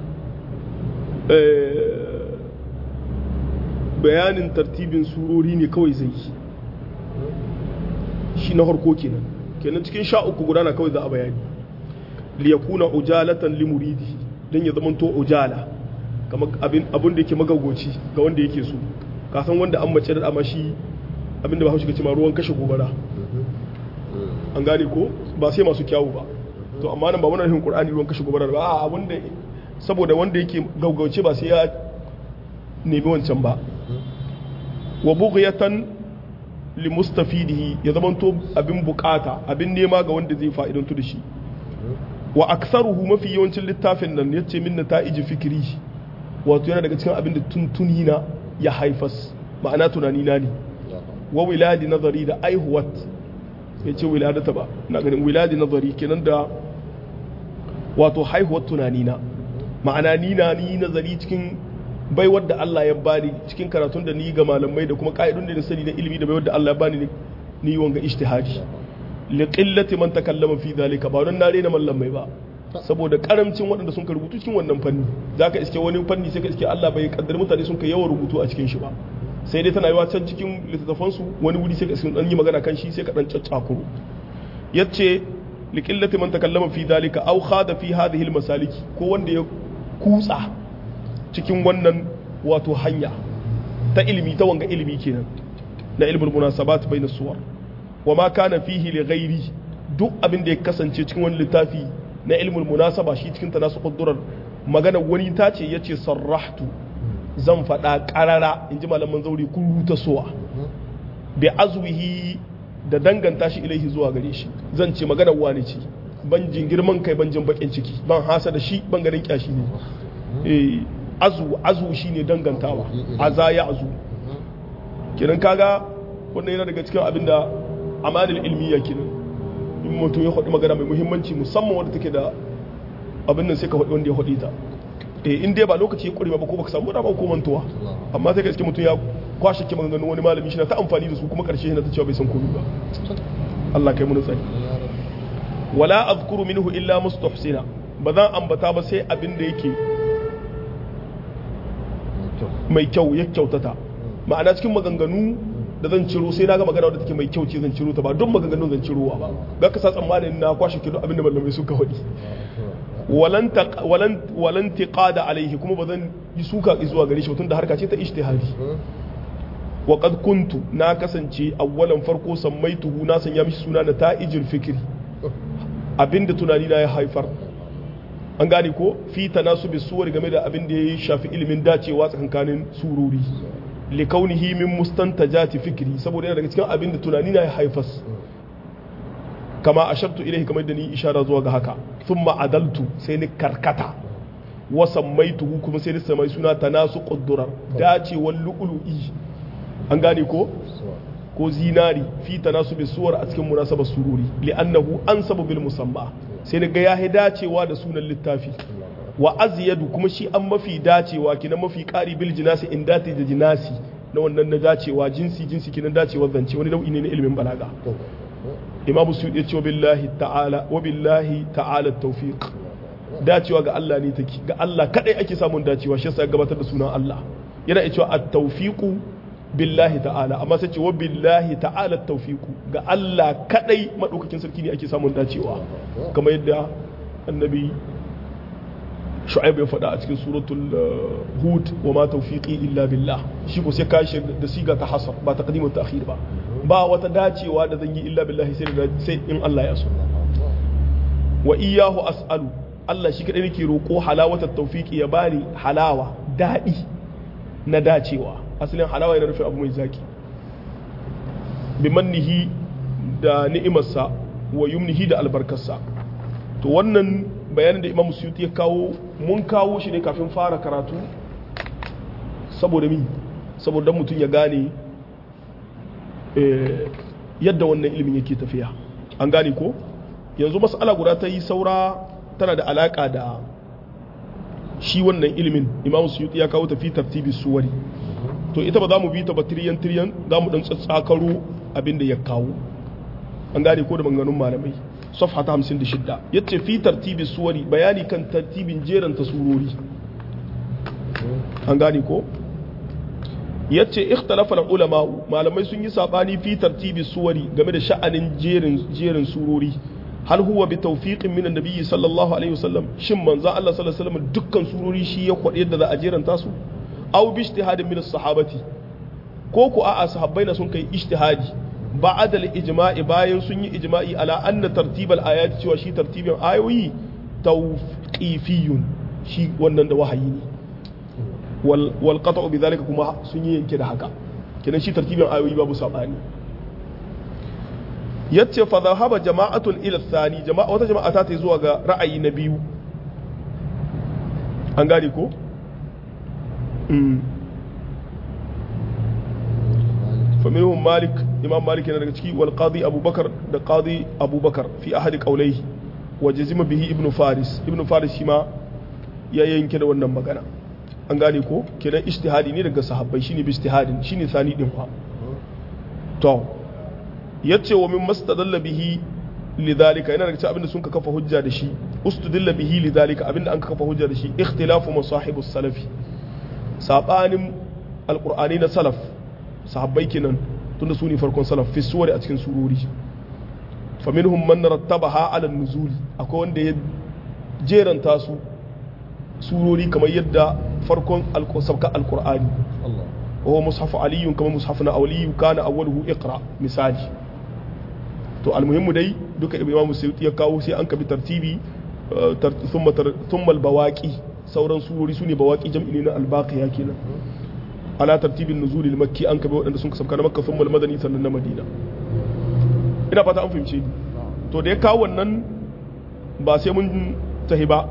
bayanin tartibin surori ne kawai zai yi shi na harko kenan kenan cikin sha uku guda na kawai za a bayani liyakuna ujalatan limuridi don ya zamanto ujala kamar abin da yake magaugoci ga wanda yake so kasan wanda an mace da amashi abin da ba haushi ce ma ruwan kashe gobara an gane ko ba sai masu kyawu ba to amma nan ba wannan hin qur'ani ruwan kashe gobara ba a abin da saboda wanda yake gaugauce ba sai ya nemi wancan ba wa bughyatan li mustafidihi ya zamanto abin bukata abin nema ga wanda zai fa'idantu da shi wa aktharuhu mafi yawancin littafin nan yace min nata'iji fikri wato yana daga cikin abin da tuntuni na ya haifas ma'ana tunani na ne wa wiladi nazari da aihuwat ya ce wiladata ba na ganin wiladi nazari kenan da wato haihuwar tunani na ma'ana ni na ni nazari cikin baiwar da Allah ya bani cikin karatun da ni ga malamai da kuma ka'idun da na sani na ilimi da baiwar da Allah ya bani ni wanga ijtihadi li qillati man takallama fi dhalika ba don na rena mallamai ba saboda karamcin waɗanda sun ka rubutu cikin wannan fanni zaka iske wani fanni sai ka iske Allah bai kaddar mutane sun ka yawan rubutu a cikin shi ba sai dai tana yiwa can cikin littattafan su wani wuri sai ka iske dan yi magana kan shi sai ka dan caccakuru yace li qillati man takallama fi dhalika aw khada fi hadhihi masaliki ko wanda ya kutsa cikin wannan wato hanya ta ilimi ta wanga ilimi kenan na ilmul munasabat bayna suwar wa ma kana fihi li ghairi duk abin da ya kasance cikin wani littafi na ilmul munasaba shi cikin tanasu quddurar magana wani ta ce yace sarrahtu zan faɗa ƙarara in ji malaman zauri kun ruta suwa bi azwihi da danganta shi ilaihi zuwa gare shi zan ce magana wani ce ban jin girman kai ban jin bakin ciki ban hasa da shi ban ganin kyashi ne eh azu azu shine dangantawa aza ya azu kiran kaga wannan yana daga cikin abin da amalil ilmiya kenan in mutum ya faɗi magana mai muhimmanci musamman wanda take da abin nan sai ka faɗi wanda ya faɗi ta eh in dai ba lokaci ya ƙure ba ko baka samu dama ko mantuwa amma sai ka iske mutum ya kwashe ki maganganun wani malami shi na ta amfani da su kuma ƙarshe yana ta cewa bai san komai ba Allah kai mu tsari wala azkuru minhu illa mustahsina ba zan ambata ba sai abin da yake mai kyau ya kyautata ma'ana cikin maganganu da zan ciro sai na ga magana wadda take mai kyau ce zan ciro ta ba don maganganun zan cirowa ba ga ka sa tsammanin na kwashe kido abin da malamai suka faɗi walan tiqada alaihi kuma ba zan yi suka zuwa gare shi tun da harka ce ta ijtihadi wa qad kuntu na kasance awwalan farko sammaituhu na sanya mishi suna na ta'ijul fikri abinda tunani na ya haifar an gane ko fi tanasubi suwar game da abin da ya shafi ilimin dacewa tsakankanin surori likaunihi min mustantajati fikri saboda yana daga cikin abin da tunani na ya haifas kama ashartu ilaihi kamar da ni ishara zuwa ga haka thumma adaltu sai ni karkata wa sammaituhu kuma sai ni samai suna tanasu quddurar dacewar lu'lu'i an gane ko ko zinari fi tanasubi suwar a cikin munasabar sururi li'annahu ansabu bil musamma sai ni ga ya dacewa da sunan littafi wa azyadu kuma shi an mafi dacewa kina mafi ƙari bil jinasi in dati da jinasi na wannan na dacewa jinsi jinsi kina dacewa zance wani nau'i ne na ilimin balaga imam suyuti ya ce wa billahi ta'ala wa billahi ta'ala tawfiq dacewa ga Allah ne take ga Allah kadai ake samun dacewa shi yasa gabatar da sunan Allah yana iya cewa at-tawfiqu billahi ta'ala amma sai ce wa billahi ta'ala tawfiqu ga Allah kadai madaukakin sarki ne ake samun dacewa kamar yadda annabi shu'aib ya faɗa a cikin suratul hud wa ma tawfiqi illa billah shi ko sai kashi da siga ta hasar ba taqdim ta ta'khir ba ba wata dacewa da zan yi illa billahi sai sai in Allah ya so wa iyyahu as'alu Allah shi kadai nake roko halawata tawfiqi ya bani halawa dadi na dacewa asalin halawa yana nufin abu mai zaki bi mannihi da ni'imarsa wa yumnihi da albarkarsa to wannan bayanin da imam suyuti ya kawo mun kawo shi ne kafin fara karatu saboda mi saboda mutum ya gane yadda wannan ilimin yake tafiya an gane ko yanzu mas'ala guda ta yi saura tana da alaka da shi wannan ilimin imam suyuti ya kawo tafi tartibi suwari to ita ba za mu bi ta ba tiriyan tiriyan za mu dan tsatsakaro abin da ya kawo an gane ko da maganganun malamai safha ta 56 yace fi tartibi suwari bayani kan tartibin jeran surori an gane ko yace ikhtalafa ulama malamai sun yi sabani fi tartibi suwari game da sha'anin jerin jerin surori hal huwa bi tawfiqin min annabi sallallahu alaihi wasallam shin manzo Allah sallallahu alaihi wasallam dukkan surori shi ya kwade yadda za a jeranta su aw bi ijtihadin min as-sahabati ko ku a'a sahabbai na sun kai ijtihadi ba'da al-ijma'i bayan sun yi ijma'i ala anna tartibal ayati cewa shi tartibin ayoyi tawqifiyun shi wannan da wahayi ne wal wal qat'u bi zalika kuma sun yi yanke da haka kenan shi tartibin ayoyi babu sabani yace fa dhahaba jama'atun ila thani jama'a wata jama'a ta ta zuwa ga ra'ayi na biyu an gane ko فمنهم مالك إمام مالك yana daga ciki wal qadi abubakar da qadi abubakar fi ahadi qawlayhi wa jazima bihi ibnu faris ibnu faris shi ma ya yanke da wannan magana an gane ko kenan ijtihadi ne daga sahabbai shine bi ijtihadin shine sani din fa to yace wa min mastadalla bihi lidhalika yana daga cikin abinda sun ka kafa hujja da shi ustudilla bihi lidhalika abinda an kafa hujja da shi ikhtilafu masahibus salafi sabanin alqur'ani na salaf sahabbai kenan tunda su ne farkon salaf fi suwari a cikin surori fa minhum man rattabaha ala nuzuli akwai wanda ya jeranta su surori kamar yadda farkon sabka alqur'ani Allah wa mushafu ali kamar mushafu na awliyu kana awwaluhu iqra misali to almuhimmu dai duka imam suyuti ya kawo sai an kabi tartibi thumma thumma albawaqi sauran surori sune bawaqi jam'i ne na albaqiya kenan ala tartibin nuzuli makki an kabe waɗanda sun kasafka na makka sun madani sannan na madina ina fata an fahimce ni to da ya kawo wannan ba sai mun tahi ba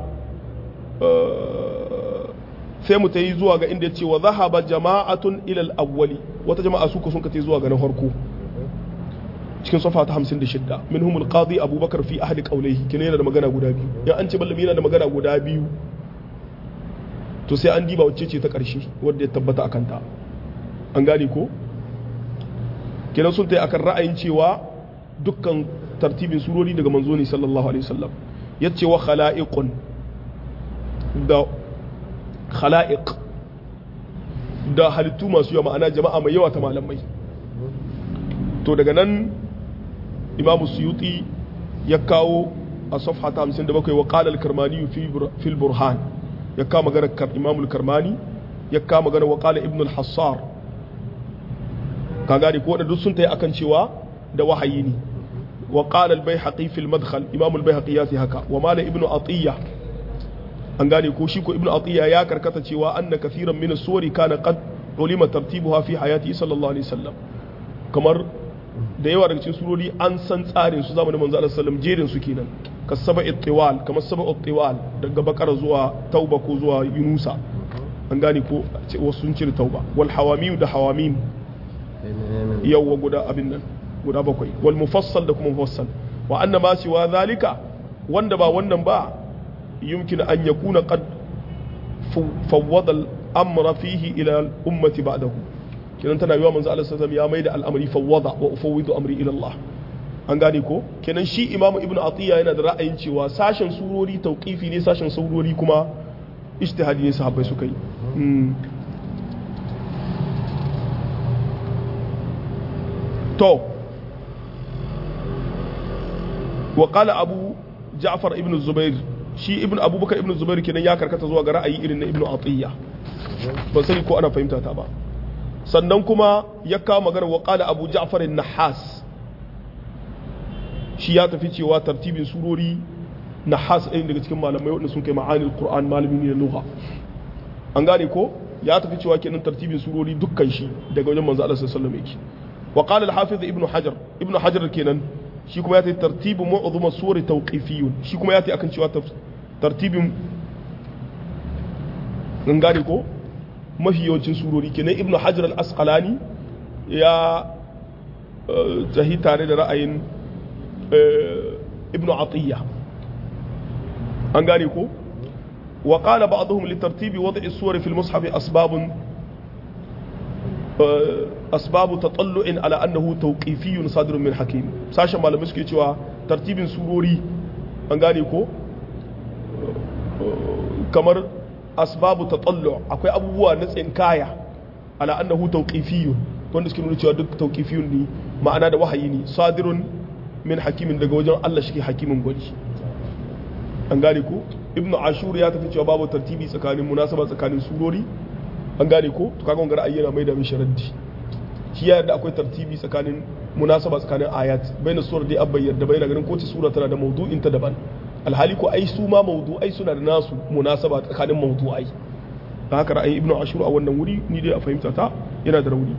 sai mu tayi zuwa ga inda ya ce wa zahaba jama'atun ilal awwali wata jama'a suka sun kace zuwa ga na farko cikin safa ta 56 minhum al-qadi abubakar fi ahli qawlihi kina yana da magana guda biyu ya an ce ballami yana da magana guda biyu to sai an diba wacce ce ta ƙarshe wadda ya tabbata a kanta an gane ko kenan sun ta akan ra'ayin cewa dukkan tartibin surori daga manzo ne sallallahu alaihi wasallam ya ce wa khala'iqun da khala'iq da halittu masu yawa ma'ana jama'a mai yawa ta malamai to daga nan imamu suyuti ya kawo a safha ta 57 wa qala al-karmani fi al-burhan ya kama magana imamul karmani ya kama magana wa qala ibn al-hassar ka gane ko da duk sun tayi akan cewa da wahayi ne wa qala al-baihaqi fi al-madkhal imam al-baihaqi ya haka wa mala ibn atiya an gane ko shi ko ibn atiya ya karkata cewa anna kathiran min as-suwari kana qad ulima tartibuha fi hayati sallallahu alaihi wasallam kamar da yawa daga cikin surori an san tsarin su zamanin manzo Allah sallallahu alaihi wasallam jerin su kenan ka saba ittiwal kamar saba ittiwal daga bakara zuwa tauba ko zuwa yunusa an gane ko wasu sun cire tauba wal hawamim da hawamim yawwa guda abin nan guda bakwai wal mufassal da kuma mufassal wa anna ma siwa zalika wanda ba wannan ba yumkin an yakuna qad fawwada al amra fihi ila al ummati ba'dahu kinan tana yiwa manzo Allah sallallahu alaihi wasallam ya maida al-amri fawwada wa ufawwidu amri ila Allah an gane ko kenan shi imamu ibnu atiya yana da ra'ayin cewa sashen surori tauqifi ne sashen surori kuma ijtihadi ne sahabbai suka yi to wa qala abu ja'far ibn zubair shi ibn abubakar ibn zubair kenan ya karkata zuwa ga ra'ayi irin na ibnu atiya ban sani ko ana fahimta ta ba sannan kuma ya kawo magana wa qala abu ja'far an-nahas shi ya tafi cewa tartibin surori na has ɗaya daga cikin malamai waɗanda sun kai ma'anil qur'an malami ne na lugha an gane ko ya tafi cewa kenan tartibin surori dukkan shi daga wajen manzo Allah sallallahu alaihi wasallam yake wa qala al-hafiz ibnu hajar ibnu hajar kenan shi kuma ya tafi tartibu mu'dhum as-suwar tawqifiyun shi kuma ya tafi akan cewa tartibin in gane ko mafi yawancin surori kenan ibnu hajar al-asqalani ya tahi tare da ra'ayin ibnu atiyya an gane ko wa qala ba'dhum li tartibi wad'i as-suwar fi al-mushaf asbab asbab tatallu'in ala annahu tawqifiyyun sadirun min hakim sashen malamai suke cewa tartibin surori an gane ko kamar asbabu tatallu akwai abubuwa na tsinkaya ala annahu tawqifiyyun wanda suke nuna cewa duk tawqifiyun ne ma'ana da wahayi ne sadirun min hakimin daga wajen Allah shi hakimin gwaji an gane ko ibnu ashur ya tafi cewa babu tartibi tsakanin munasaba tsakanin surori an gane ko to kaga wannan ra'ayi yana mai da mishi raddi shi ya yarda akwai tartibi tsakanin munasaba tsakanin ayat baina surar dai abbai yarda baina ganin kowace sura tana da mawdu'in ta daban alhali ko ai su ma mawdu'ai suna da nasu munasaba tsakanin mawdu'ai da haka ra'ayin ibnu ashur a wannan wuri ni dai a fahimta ta yana da rauni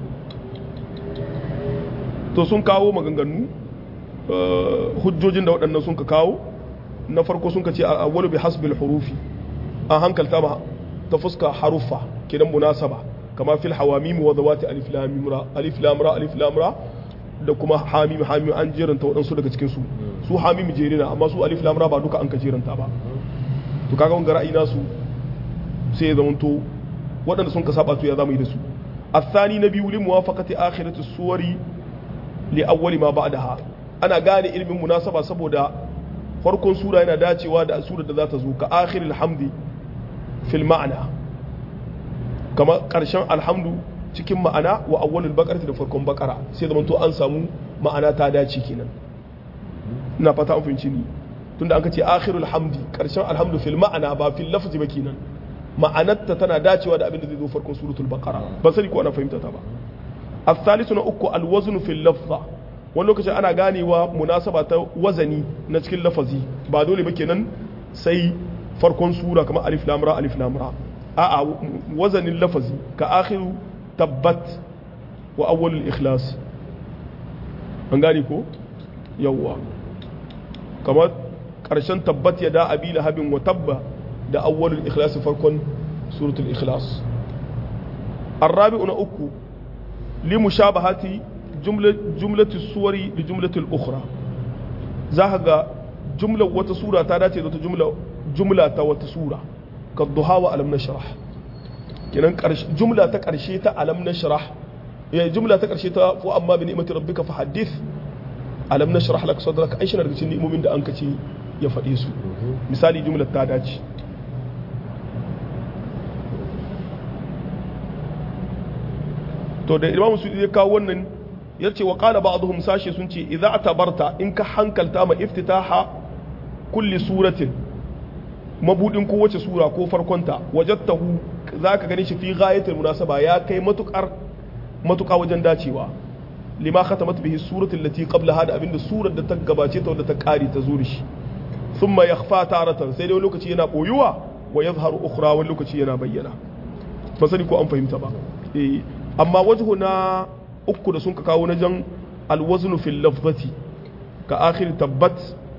to sun kawo maganganu hujjojin da waɗannan sun ka kawo na farko sun ka ce a wani bi hasbil hurufi an hankalta ma ta fuska haruffa kidan munasaba kama fil hawamim wa zawati alif lam ra alif lam ra alif lam ra da kuma hamim hamim an jeranta waɗansu daga cikin su su hamim jerina amma su alif lam ra ba duka an ka jeranta ba to kaga wanga ra'ayi nasu sai ya zamanto waɗanda sun ka saba to ya zamu yi da su الثاني نبي لموافقة آخرة السور لأول ما بعدها ana gane ilimin munasaba saboda farkon sura yana dacewa da surar da za ta zo ka akhiril hamdi fil ma'ana kama karshen alhamdu cikin ma'ana wa awwalul baqarati da farkon baqara sai da to an samu ma'ana ta dace kenan ina fata an fahimci ni tunda an ka ce akhirul hamdi karshen alhamdu fil ma'ana ba fil lafzi ba kenan ma'anarta tana dacewa da abin da zai zo farkon suratul baqara ba sani ko ana fahimta ta ba الثالث نأكو الوزن في اللفظة wani lokacin ana ganewa munasaba ta wazani na cikin lafazi ba dole ba kenan sai farkon sura kamar alif lamra alif lamra a'a wazanin lafazi ka akhiru tabbat wa awwalul ikhlas an gane ko yawwa kamar karshen tabbat ya da abi lahabin wa tabba da awwalul ikhlas farkon suratul ikhlas الرابع أكو لمشابهة jumlatu suwari da jumlatul ukhra za ka ga jumlar wata sura ta dace da wata jumla jumla ta wata sura ka duha wa alam nashrah kenan jumla ta karshe ta alam nashrah ya jumla ta karshe ta fu amma bi ni'mati rabbika fa hadith alam nashrah lak sadrak ai shi daga cikin ni'imomin da an kace ya faɗe su misali jumlar ta dace to da imamu su ya kawo wannan ya ce wa ƙala ba'aduhum sashe sun ce idza atabarta in ka hankalta ma iftitaha kulli suratin mabudin kowace sura ko farkonta wajadtahu zaka gani shi fi ghayatil munasaba ya kai matukar matuka wajen dacewa lima khatamat bihi suratul lati qablaha da abinda surar da ta gabace ta wadda ta kare ta zuri shi thumma yakhfa taratan sai dai lokaci yana boyuwa wa yadhharu ukhra wani lokaci yana bayyana ba sani ko an fahimta ba eh amma wajhu na uku da sun ka kawo na jan alwaznu fil lafzati ka akhir tabbat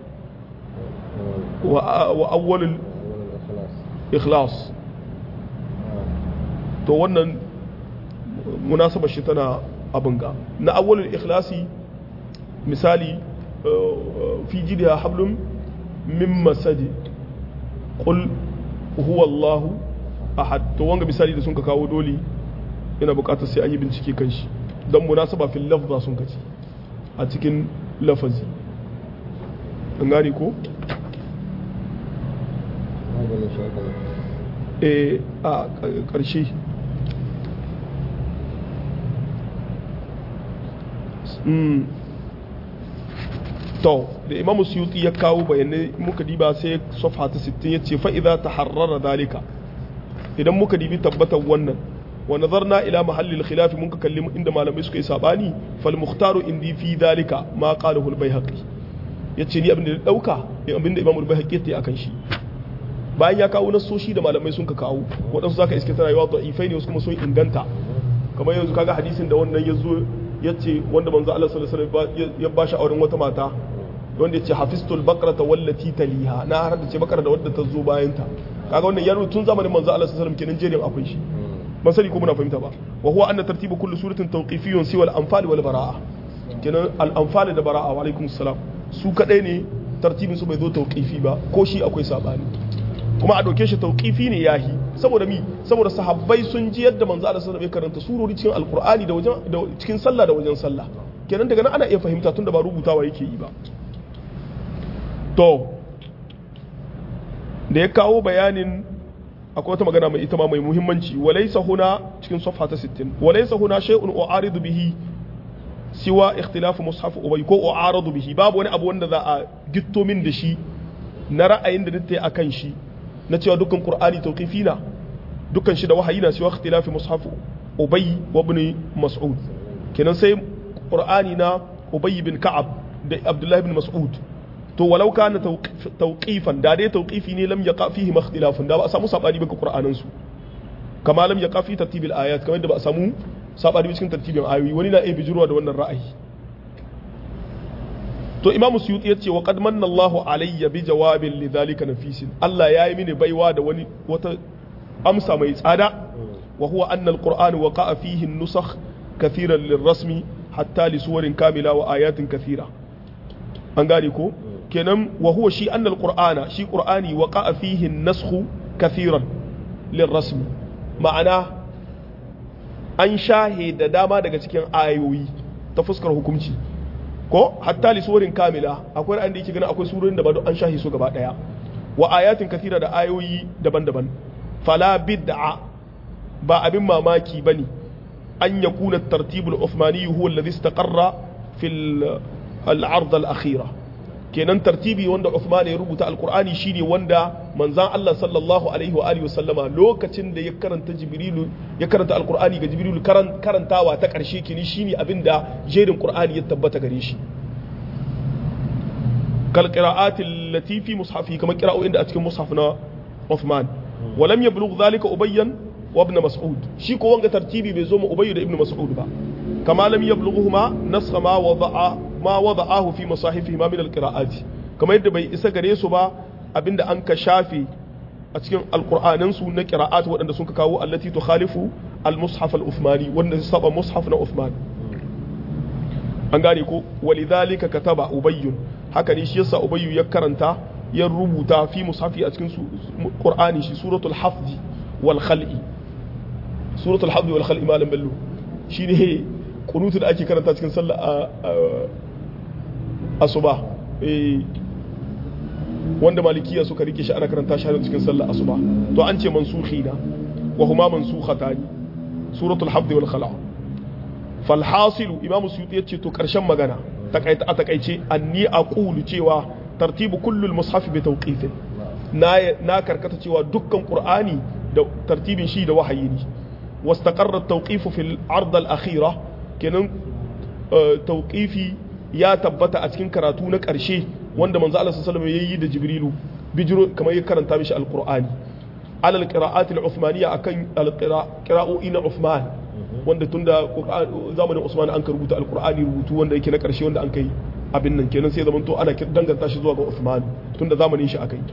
wa awwalul ikhlas to wannan munasaba shi tana abin ga na awwalul ikhlasi misali fi jidha hablum min masadi qul huwa allah ahad to wanga misali da sun ka kawo dole yana bukatar sai an yi bincike kan shi don munasaba fil lafza sun kaci a cikin lafazi an gane ko? e a ƙarshe to da imamu suyuti ya kawo bayanai muka diba sai sofa ta 60 ya ce fa'iza ta harrara dalika idan muka dibi tabbatar wannan wa nazarna ila mahallil khilaf mun ka kalli inda malamai suka yi sabani fal mukhtaru indi fi dalika ma qalahu al bayhaqi yace ni abin da dauka abin da imam al bayhaqi yace akan shi bayan ya kawo nasoshi da malamai sun ka kawo waɗansu zaka iske tana yawa da'ifai ne wasu kuma sun inganta kamar yanzu kaga hadisin da wannan ya zo ya ce wanda manzo Allah sallallahu alaihi wasallam ya ba shi auren wata mata wanda ya ce hafistul baqrata wallati taliha na har da ce bakara da wadda ta zo bayan ta kaga wannan ya tun zamanin manzo Allah sallallahu alaihi wasallam kenan jerin akwai shi ban sani ko muna fahimta ba wa huwa anna tartibu kulli suratin tawqifiyyun siwa al-anfal wal bara'a kenan al-anfal da bara'a wa alaikum salam su kadai ne tartibin su bai zo tawqifi ba ko shi akwai sabani kuma a dauke shi tawqifi ne yahi saboda mi saboda sahabbai sun ji yadda manzo Allah sallallahu alaihi wasallam ya karanta surori cikin alqur'ani da wajen da cikin sallah da wajen sallah kenan daga nan ana iya fahimta tunda ba rubutawa yake yi ba to da ya kawo bayanin akwai wata magana mai ita ma mai muhimmanci walaysa huna cikin safha ta 60 walaysa huna shay'un u'aridu bihi siwa ikhtilafu mushaf ubay ko u'aradu bihi babu wani abu wanda za a gitto min da shi na ra'ayin da nake akan shi na cewa dukkan qur'ani tawqifi na dukkan shi da wahayi na siwa ikhtilafi mushaf ubay wa ibn mas'ud kenan sai qur'ani na ubay bin ka'ab da abdullahi bin mas'ud to walau kana tawqifan da dai tawqifi ne lam yaqa fihi makhtilafun da ba a samu sabani ba ga qur'anin su kama lam yaqa fi tartibil ayat kamar da ba a samu sabani cikin tartibin ayoyi wani na iya bijirwa da wannan ra'ayi to imamu suyuti yace wa qad manna Allahu alayya bi jawabin lidhalika nafisin Allah yayi mini baiwa da wani wata amsa mai tsada wa huwa anna alquran waqa'a fihi an-nusakh kathiran lirrasmi hatta li suwarin kamila wa ayatin kathira an gane ko kenan wa huwa shi anna alqur'ana shi qur'ani waqa'a fihi an-nasakh kathiran lirrasmi ma'ana an shahe da dama daga cikin ayoyi ta fuskar hukunci ko hatta li suwarin kamila akwai ra'ayin da yake ganin akwai surorin da ba an shahi su gaba daya wa ayatin kathira da ayoyi daban-daban fala bid'a ba abin mamaki bane an yakuna at-tartib al-uthmani huwa alladhi istaqarra fil al-ard al-akhira kenan tartibi wanda Uthman ya rubuta alqur'ani shine wanda manzan Allah sallallahu alaihi wa alihi wasallama lokacin da ya karanta jibrilu ya karanta alqur'ani ga jibrilu karantawa ta karshe kini shine abinda jerin qur'ani ya tabbata gare shi kal qira'ati allati fi mushafi kamar qira'o'in da a cikin mushaf na Uthman wa lam yablugh dhalika ubayyan wa ibn mas'ud shi ko wanga tartibi bai zo ma ubayy da ibn mas'ud ba kama lam yablughuhuma nasakha ma wada'a ma wada'ahu fi masahifihi ma min alqira'ati kamar yadda bai isa gare su ba abinda an ka shafe a cikin alqur'anin su na qira'at waɗanda sun ka kawo allati tukhalifu al-mushaf al-uthmani wanda su saba mushaf na Uthman an gane ko walidhalika kataba ubayy haka ne shi yasa ubayy ya karanta ya rubuta fi mushafi a cikin qur'ani shi suratul hafzi wal khal'i suratul hafzi wal khal'i malam bello shine kunutu da ake karanta cikin sallah asuba wanda malikiya suka rike shi ana karanta shi cikin sallah asuba to an ce mansukhi na wa huma mansukhatani suratul hafd wal khala fal hasilu imam suyuti yace to karshen magana takaita a takaice anni aqulu cewa tartibu kullul mushaf bi tawqifin na na karkata cewa dukkan qur'ani da tartibin shi da wahayi ne واستقر التوقيف في العرض الأخيرة kenan tauƙifi ya tabbata a cikin karatu na ƙarshe wanda manzo Allah sallallahu alaihi wasallam yayi da Jibrilu bijiro kamar ya karanta mishi alqur'ani alal qira'at al-uthmaniyya akan al-qira'o'i na Uthman wanda tunda zamanin Usman an rubuta alqur'ani rubutu wanda yake na ƙarshe wanda an kai abin nan kenan sai zaman to ana danganta shi zuwa ga Uthman tunda zamanin shi akai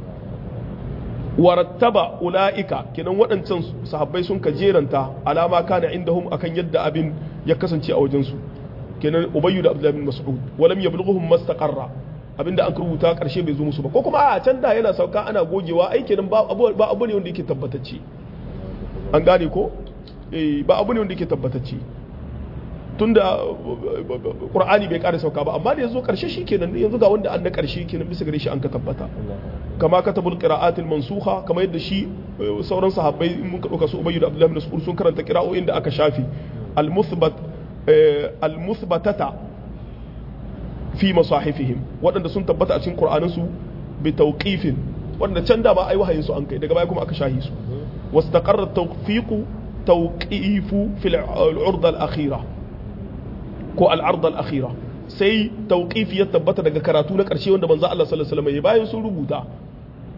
warattaba ula'ika kenan waɗancan sahabbai sun ka jeranta alama kana indahum akan yadda abin ya kasance a wajensu kenan ubayyu da abdullahi bin mas'ud walam yablughuhum mastaqarra abinda an rubuta karshe bai zo musu ba ko kuma a can da yana sauka ana gogewa ai kenan ba abu ba abu ne wanda yake tabbatacce an gane ko eh ba abu ne wanda yake tabbatacce tunda qur'ani bai ƙara sauka ba amma da yazo karshe shikenan yanzu ga wanda an na karshe kenan bisa gare shi an ka tabbata kama katabul qira'at al mansukha kama yadda shi sauran sahabbai in mun dauka su ubayyu da abdullahi bin mas'ud sun karanta qira'o'in da aka shafi al muthbat al muthbatata fi masahifihim waɗanda sun tabbata a cikin qur'anin su bi tawqifin wanda can da ba ai wahayin su an kai daga baya kuma aka shahi su wastaqarra tawfiqu tawqifu fil al-urda al-akhirah ko al-arda al-akhirah sai tauƙifi ya tabbata daga karatu na ƙarshe wanda manzo Allah sallallahu alaihi wasallam bayan sun rubuta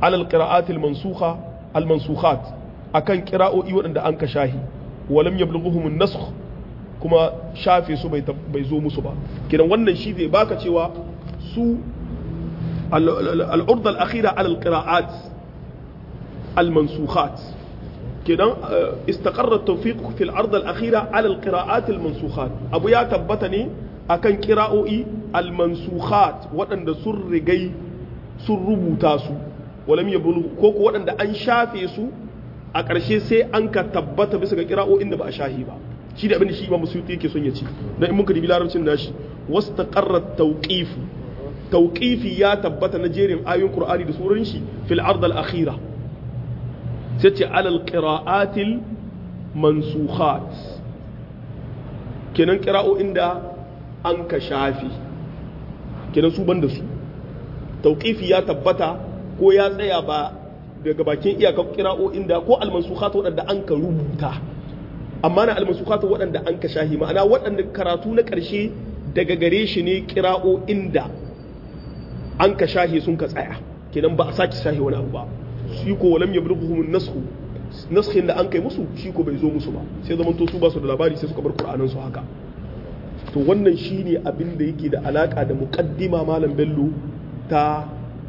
alal qira'atil mansukha al mansukhat akan qira'o'i waɗanda an ka shahi walam yablughuhum an-nasakh kuma shafe su bai bai zo musu ba kidan wannan shi zai baka cewa su al-urd al-akhira ala al-qira'at al-mansukhat kidan istaqarra at-tawfiq fi al-ard al-akhira ala al-qira'at al-mansukhat abu ya tabbata ne akan qira'o'i al-mansukhat waɗanda sun rigai sun rubuta su walam yablughu ko ko waɗanda an shafe su a ƙarshe sai an ka tabbata bisa ga kira'o'in da ba a shahi ba shi da abin da shi imam suyuti yake son ya ci dan in muka dibi larabcin nashi wastaqarra tawqifu tawqifi ya tabbata na jerin ayoyin qur'ani da surorin shi fil ard al akhira sai ce alal qira'atil mansukhat kenan kira'o'in da an ka shafi kenan su banda su tawqifi ya tabbata ko ya tsaya ba daga bakin iyakar kira'o'in da ko almansukhat waɗanda an ka rubuta amma na almansukhat waɗanda an ka shahi ma'ana waɗanda karatu na ƙarshe daga gare shi ne kira'o'in da an ka shahi sun ka tsaya kenan ba a sake shahi wani abu ba shi ko walam yablughuhum nasxu naskhin da an kai musu shi ko bai zo musu ba sai zaman to su ba su da labari sai suka bar qur'anin su haka to wannan shine abin da yake da alaka da muqaddima malam bello ta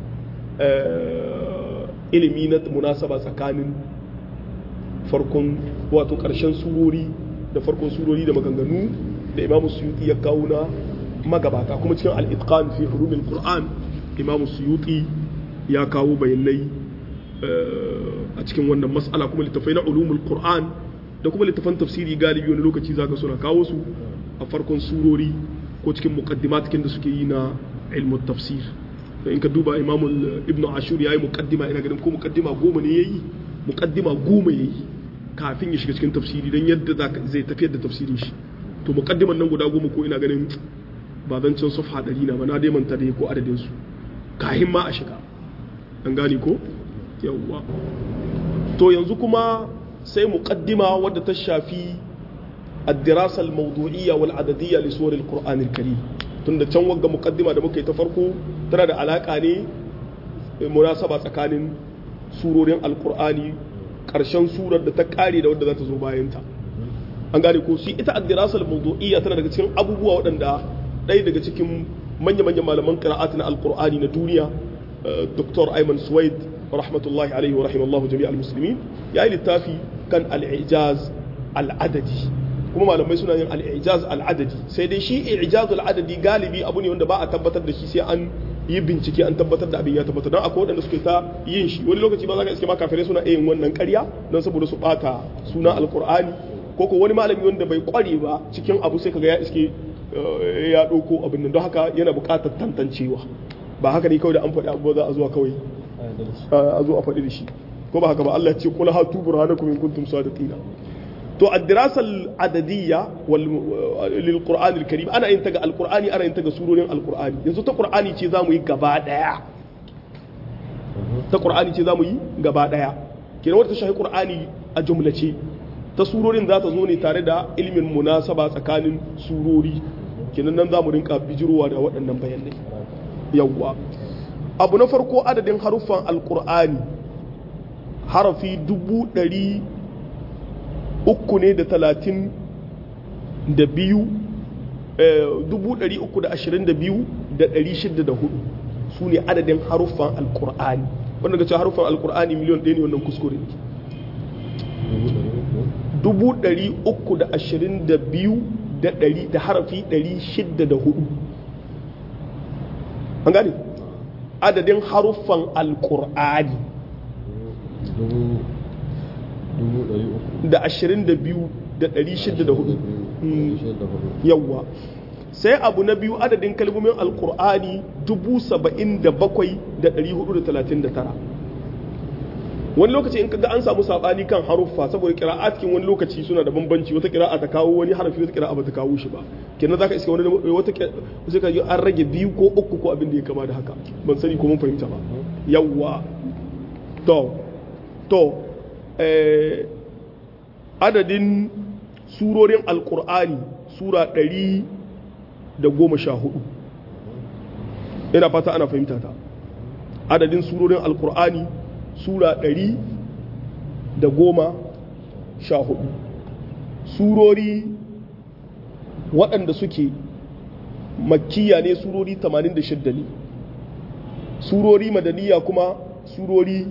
ilimi na munasaba tsakanin farkon wato ƙarshen surori da farkon surori da maganganu da imamu suyuti ya kawo na magabata kuma cikin al'itqan fi hurumin qur'an imamu suyuti ya kawo bayanai a cikin wannan mas'ala kuma littafai na ulumul qur'an da kuma littafan tafsiri galibi wani lokaci zaka suna kawo su a farkon surori ko cikin muqaddimatikin da suke yi na ilmu tafsir in ka duba imamul ibnu ashur yayi muqaddima ina ganin ko muqaddima goma ne yayi muqaddima goma yayi kafin ya shiga cikin tafsiri dan yadda zai tafiyar da tafsirin shi to muqaddiman nan guda goma ko ina ganin ba zan cin safha ɗari na ba na dai manta da ko adadin su kahin ma a shiga an gane ko yawwa to yanzu kuma sai muqaddima wadda ta shafi الدراسة الموضوعية والعددية لسور القرآن الكريم tunda can wagga mukaddima da muka yi ta farko tana da alaka ne munasaba tsakanin surorin alkur'ani karshen surar da ta kare da wadda za ta zo bayanta an gane ko shi ita addirasa al-mawdu'iyya tana daga cikin abubuwa waɗanda ɗaya daga cikin manya-manyan malaman qira'at na alkur'ani na duniya Dr. Ayman Suwaid rahmatullahi alaihi wa rahimallahu jami'al muslimin ya yi littafi kan al-ijaz al-adadi kuma malamai suna yin al-ijaz al-adadi sai dai shi ijaz al-adadi galibi abu ne wanda ba a tabbatar da shi sai an yi bincike an tabbatar da abin ya tabbatar don akwai waɗanda suke ta yin shi wani lokaci ba za ka iske ma kafirai suna yin wannan ƙarya don saboda su ɓata suna alkur'ani ko ko wani malami wanda bai ƙware ba cikin abu sai kaga ya iske ya ɗauko abin nan don haka yana buƙatar tantancewa ba haka ne kawai da an faɗi abu za a zuwa kawai a zo a faɗi da shi ko ba haka ba Allah ya ce kula hatu burhanakum in kuntum sadiqina to الدراسة العددية للقرآن الكريم أنا إن تجا القرآن أنا إن تجا سورة القرآن ينزل القرآن شيء زامو يجبا ديا القرآن شيء زامو يجبا ديا كنا ورد شيء القرآن الجملة شيء ta surorin za ta zo ne tare da ilimin munasaba tsakanin surori kenan nan za mu rinka bijirowa da waɗannan bayanai yawwa abu na farko adadin haruffan alkur'ani harafi dubu ɗari uku ne da talatin da biyu dubu ɗari uku da ashirin da biyu da ɗari shida da hudu su ne adadin haruffan alkur'ani wanda ga ce haruffan alkur'ani miliyon ɗaya ne wannan kuskure ne dubu ɗari uku da ashirin da biyu da ɗari da harafi ɗari shida da hudu an gane adadin haruffan alkur'ani da ashirin da biyu da ɗari shida da hudu yawwa sai abu na biyu adadin kalmomin alkur'ani dubu saba'in da bakwai da ɗari hudu da talatin da tara wani lokaci in kaga an samu sabani kan haruffa saboda qira'at kin wani lokaci suna da bambanci wata qira'a ta kawo wani harafi wata qira'a ba ta kawo shi ba kenan zaka iska wani wata sai ka an rage biyu ko uku ko abin da ya kama da haka ban sani ko mun fahimta ba yawwa to to eh adadin surorin alqur'ani sura ɗari da goma sha hudu ina fata ana fahimta ta adadin surorin alqur'ani sura ɗari da goma sha hudu surori waɗanda suke makkiya ne surori 86 ne surori madaniya kuma surori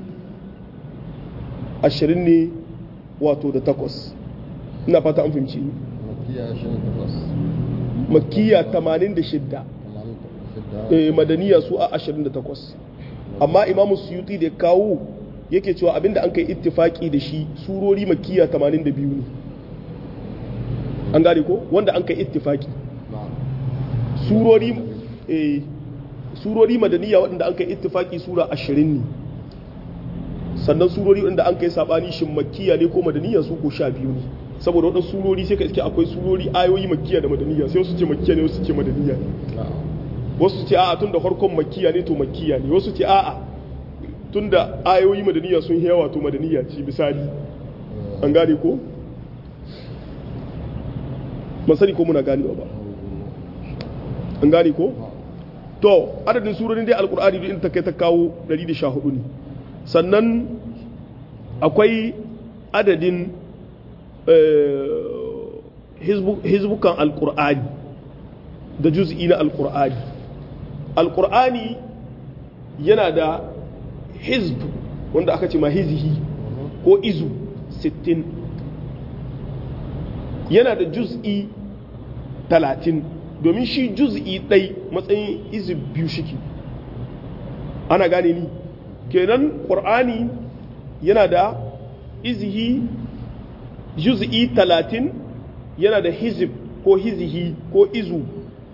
20 ne wato da takwas ina fata an fahimci ni makiya ashirin da takwas makkiya 86 tamanin da shida eh, madaniya su a 28 amma imamu suyuti da ya kawo yake cewa abinda an kai ittifaki da shi surori makkiya 82 ne an gane ko wanda an kai ittifaki na'am surori eh, surori madaniya waɗanda an kai ittifaki sura 20 ne sannan surori waɗanda an kai sabani shin makkiya ne ko madaniya su ko 12 ne saboda waɗansu surori sai ka iske akwai surori ayoyi makkiya da madaniya sai wasu ce makkiya ne wasu ce madaniya ne na'am wasu ce a'a tunda farkon makkiya ne to makkiya ne wasu ce a'a tunda ayoyi madaniya sun yi yawa to madaniya ce misali an gane ko ban sani ko muna ganewa ba an gane ko to adadin surorin dai alkur'ani duk inda ta kai ta kawo 114 ne sannan akwai adadin eh, hizbu- hizbukan alkur'ani da juz'i na alkur'ani alkur'ani yana da hizb wanda aka ce ma hizihi ko izu 60 yana da juz'i 30 domin shi juz'i ɗai matsayin izu biyu shiki ana gane ni kenan ƙur'ani yana da izihi juz'i 30 yana da hizib ko hizihi ko izu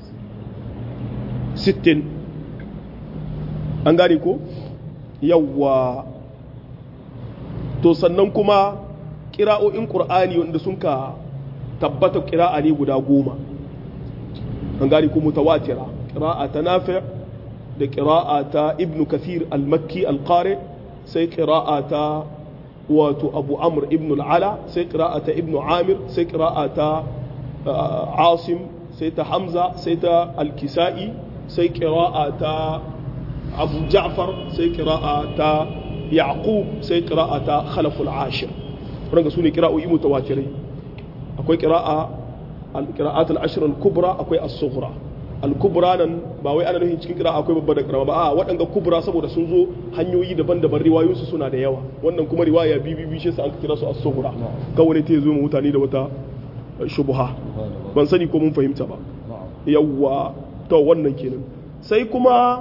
60 an gane ko yawwa to sannan kuma ƙira'o'in ƙur'ani wanda sun ka tabbata ƙira'a ne guda goma an gane ko mutawatira ƙira'a ta nafi' da ƙira'a ta ibnu kathir al-makki al-qari sai ƙira'a ta wato abu amr ibn al-ala sai ƙira'a ta ibnu amir sai ƙira'a ta uh, asim sai ta hamza sai ta al-kisa'i sai ƙira'a ta abu ja'far sai ƙira'a ta yaqub sai ƙira'a ta khalaful ashir waɗanda su ne ƙira'o'i mutawatirai akwai ƙira'a al-qira'at al-ashr al-kubra akwai as-sughra al-kubra nan ba wai ana nufin cikin ƙira'a akwai babba da ƙarama ba a waɗanda kubra saboda sun zo hanyoyi daban-daban riwayoyinsu suna da yawa wannan kuma riwaya bibi shi sa an kira su as-sughra kawai ta zo mu mutane da wata shubha ban sani ko mun fahimta ba na'am yawwa to wannan kenan sai kuma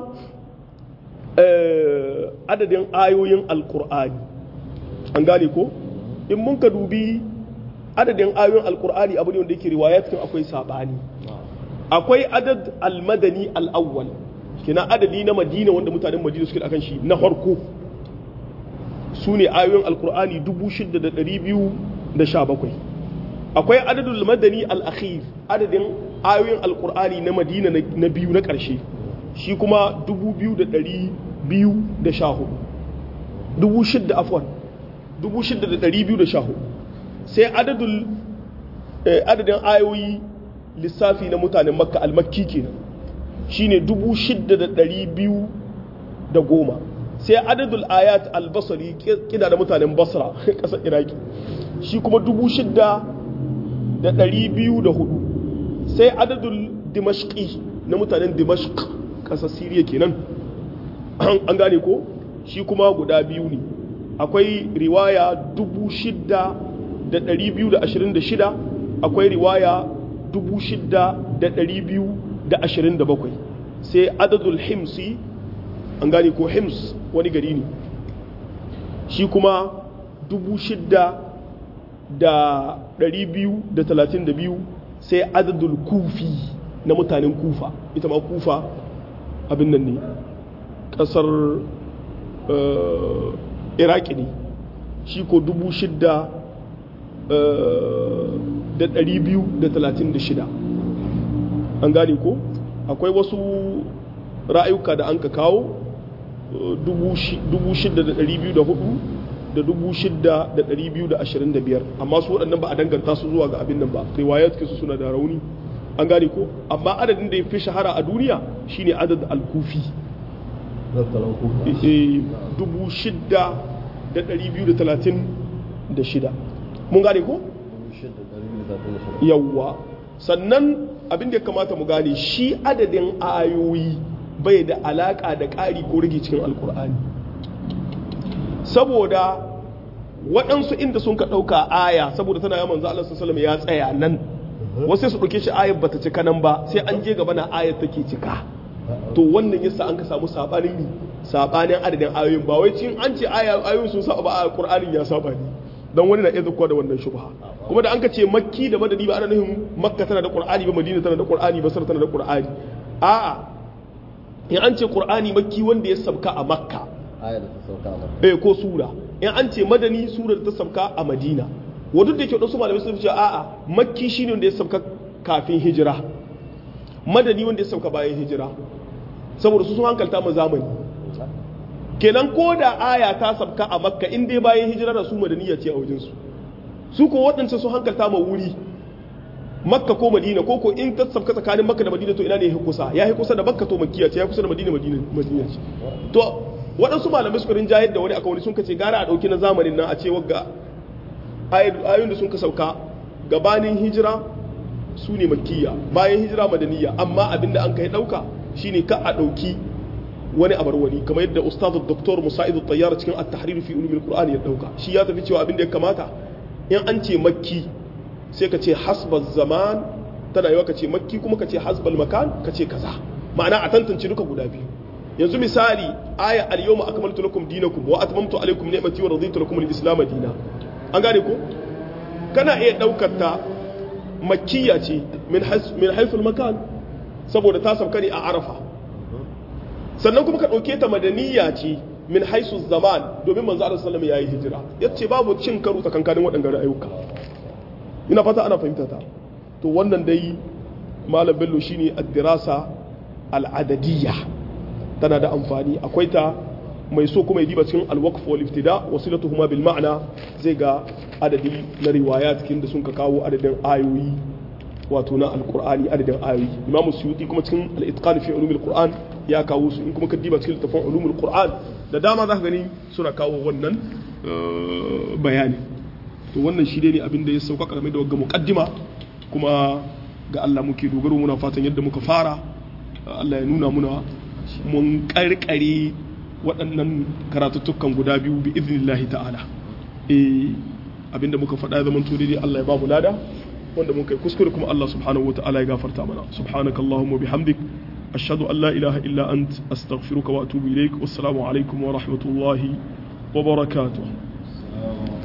eh, adadin ayoyin alkur'ani an gane ko in mun ka dubi adadin ayoyin alkur'ani abu ne wanda yake riwaya cikin akwai sabani na'am akwai adad almadani al'awwal kina adadi na madina wanda mutanen madina suke da akan shi na farko su ne ayoyin alkur'ani 6,217 akwai adadul madani al-akhir adadin ayoyin alkur'ani na madina na na biyu na ƙarshe shi kuma 2,214 6,000 afwan 6,214 sai adadul eh, adadin ayoyi lissafi na mutanen makka al-makki kenan shine 6,210 sai adadul ayat al-basri kida da mutanen basra ƙasar iraki shi kuma 6,204 sai adadul dimashqi na mutanen dimashq ƙasar siriya kenan an gane ko shi kuma guda biyu ne akwai riwaya 6,226 akwai riwaya 6,227 sai adadul himsi an gane ko hims wani gari ne shi kuma 6,232 sai adadul kufi na mutanen kufa ita ma kufa abin nan ne kasar eh, iraki ne shi ko 6,236 an gane ko akwai wasu ra'ayuka da an ka kawo 6,204 da 6,225 amma su waɗannan ba a danganta su zuwa ga abin nan ba riwayat su suna da rauni an gane ko amma adadin da ya fi shahara a duniya shine adad al-kufi Zattalan kuka. Eh, dubu shidda da ɗari biyu da talatin da shida mun gane ko yawwa sannan abin da ya kamata mu gane shi adadin ayoyi bai da alaka da ƙari ko rage cikin alkur'ani saboda waɗansu inda sun ka ɗauka aya saboda tana yaman za Allah sallallahu ya tsaya nan wasu su ɗauke shi ayar bata cika nan ba sai an je gaba na ayar take cika to wannan yasa an ka samu sabanin mi sabanin adadin ayoyin ba wai cin an ce ayoyin sun saba ba a Qur'anin ya saba ne dan wani na iya zakkuwa da wannan shubha kuma da an ka ce makki da madani ba ana nufin makka tana da Qur'ani ba madina tana da Qur'ani basar tana da Qur'ani a'a in an ce Qur'ani makki wanda ya sabka a makka aya da ta sauka a makka eh ko sura in an ce madani sura da ta sabka a madina wadda da ke wasu malamai sun ce a'a makki shine wanda ya sauka kafin hijira madani wanda ya sauka bayan hijira saboda su sun hankalta mu zamani kenan ko da aya ta sabka a makka in dai bayan hijira da su madaniya ce a wajen su su ko waɗancan sun hankalta ma wuri makka ko madina ko ko in ta sabka tsakanin makka da madina to ina ne ya kusa ya kusa da makka to makkiya ce ya kusa da madina madina madina ce to waɗansu malamai suka rinjayar da wani aka wani sun kace gara a ɗauki na zamanin nan a ce wagga ayoyin da sun ka sauka gabanin hijira su ne makkiya bayan hijira madaniya amma abinda an kai dauka shine ka a dauki wani abar wani kamar yadda ustazu doktor musa'idu tayyar cikin at-tahrir fi ulumil qur'ani ya dauka shi ya tafi cewa abinda ya kamata in an ce makki sai ka ce hasbal zaman tana yawa ka ce makki kuma ka ce hasbal makan ka ce kaza ma'ana a tantance duka guda biyu yanzu misali aya al-yawma akmaltu lakum dinakum wa atmamtu alaykum ni'mati wa raditu lakum al-islam dinan an gane ko kana iya daukar ta makkiya ce min haiful makan saboda ta sauka ne a arafa sannan kuma ka ɗauke ta madaniya ce min haisu zaman domin manzo Allah sallallahu alaihi yayi hijira yace babu cin karo tsakankanin waɗannan ayyuka ina fata ana fahimta ta to wannan dai malam bello shine ad-dirasa al-adadiyya tana da amfani akwai ta mai so kuma ya diba cikin alwaqf wal iftida wasilatuhuma bil ma'na zai ga adadi na riwaya cikin da sun ka kawo adadin ayoyi wato na alqur'ani adadin ayoyi imamu suyuti kuma cikin al-itqan fi ulumil qur'an ya kawo su in kuma ka diba cikin littafin ulumul qur'an da dama zaka gani suna kawo wannan bayani to wannan shi ne abin da ya sauka game da wagga muqaddima kuma ga Allah muke dogaro muna fatan yadda muka fara Allah ya nuna muna mun karkare waɗannan karatuttukan guda biyu bi iznillahi ta'ala eh abinda muka faɗa zaman to dai Allah ya ba mu lada wanda mun kai kuskure kuma Allah subhanahu wataala ya gafarta mana subhanakallahumma bihamdik ashhadu an la ilaha illa ant astaghfiruka wa atubu ilaik wassalamu alaikum wa rahmatullahi wa barakatuh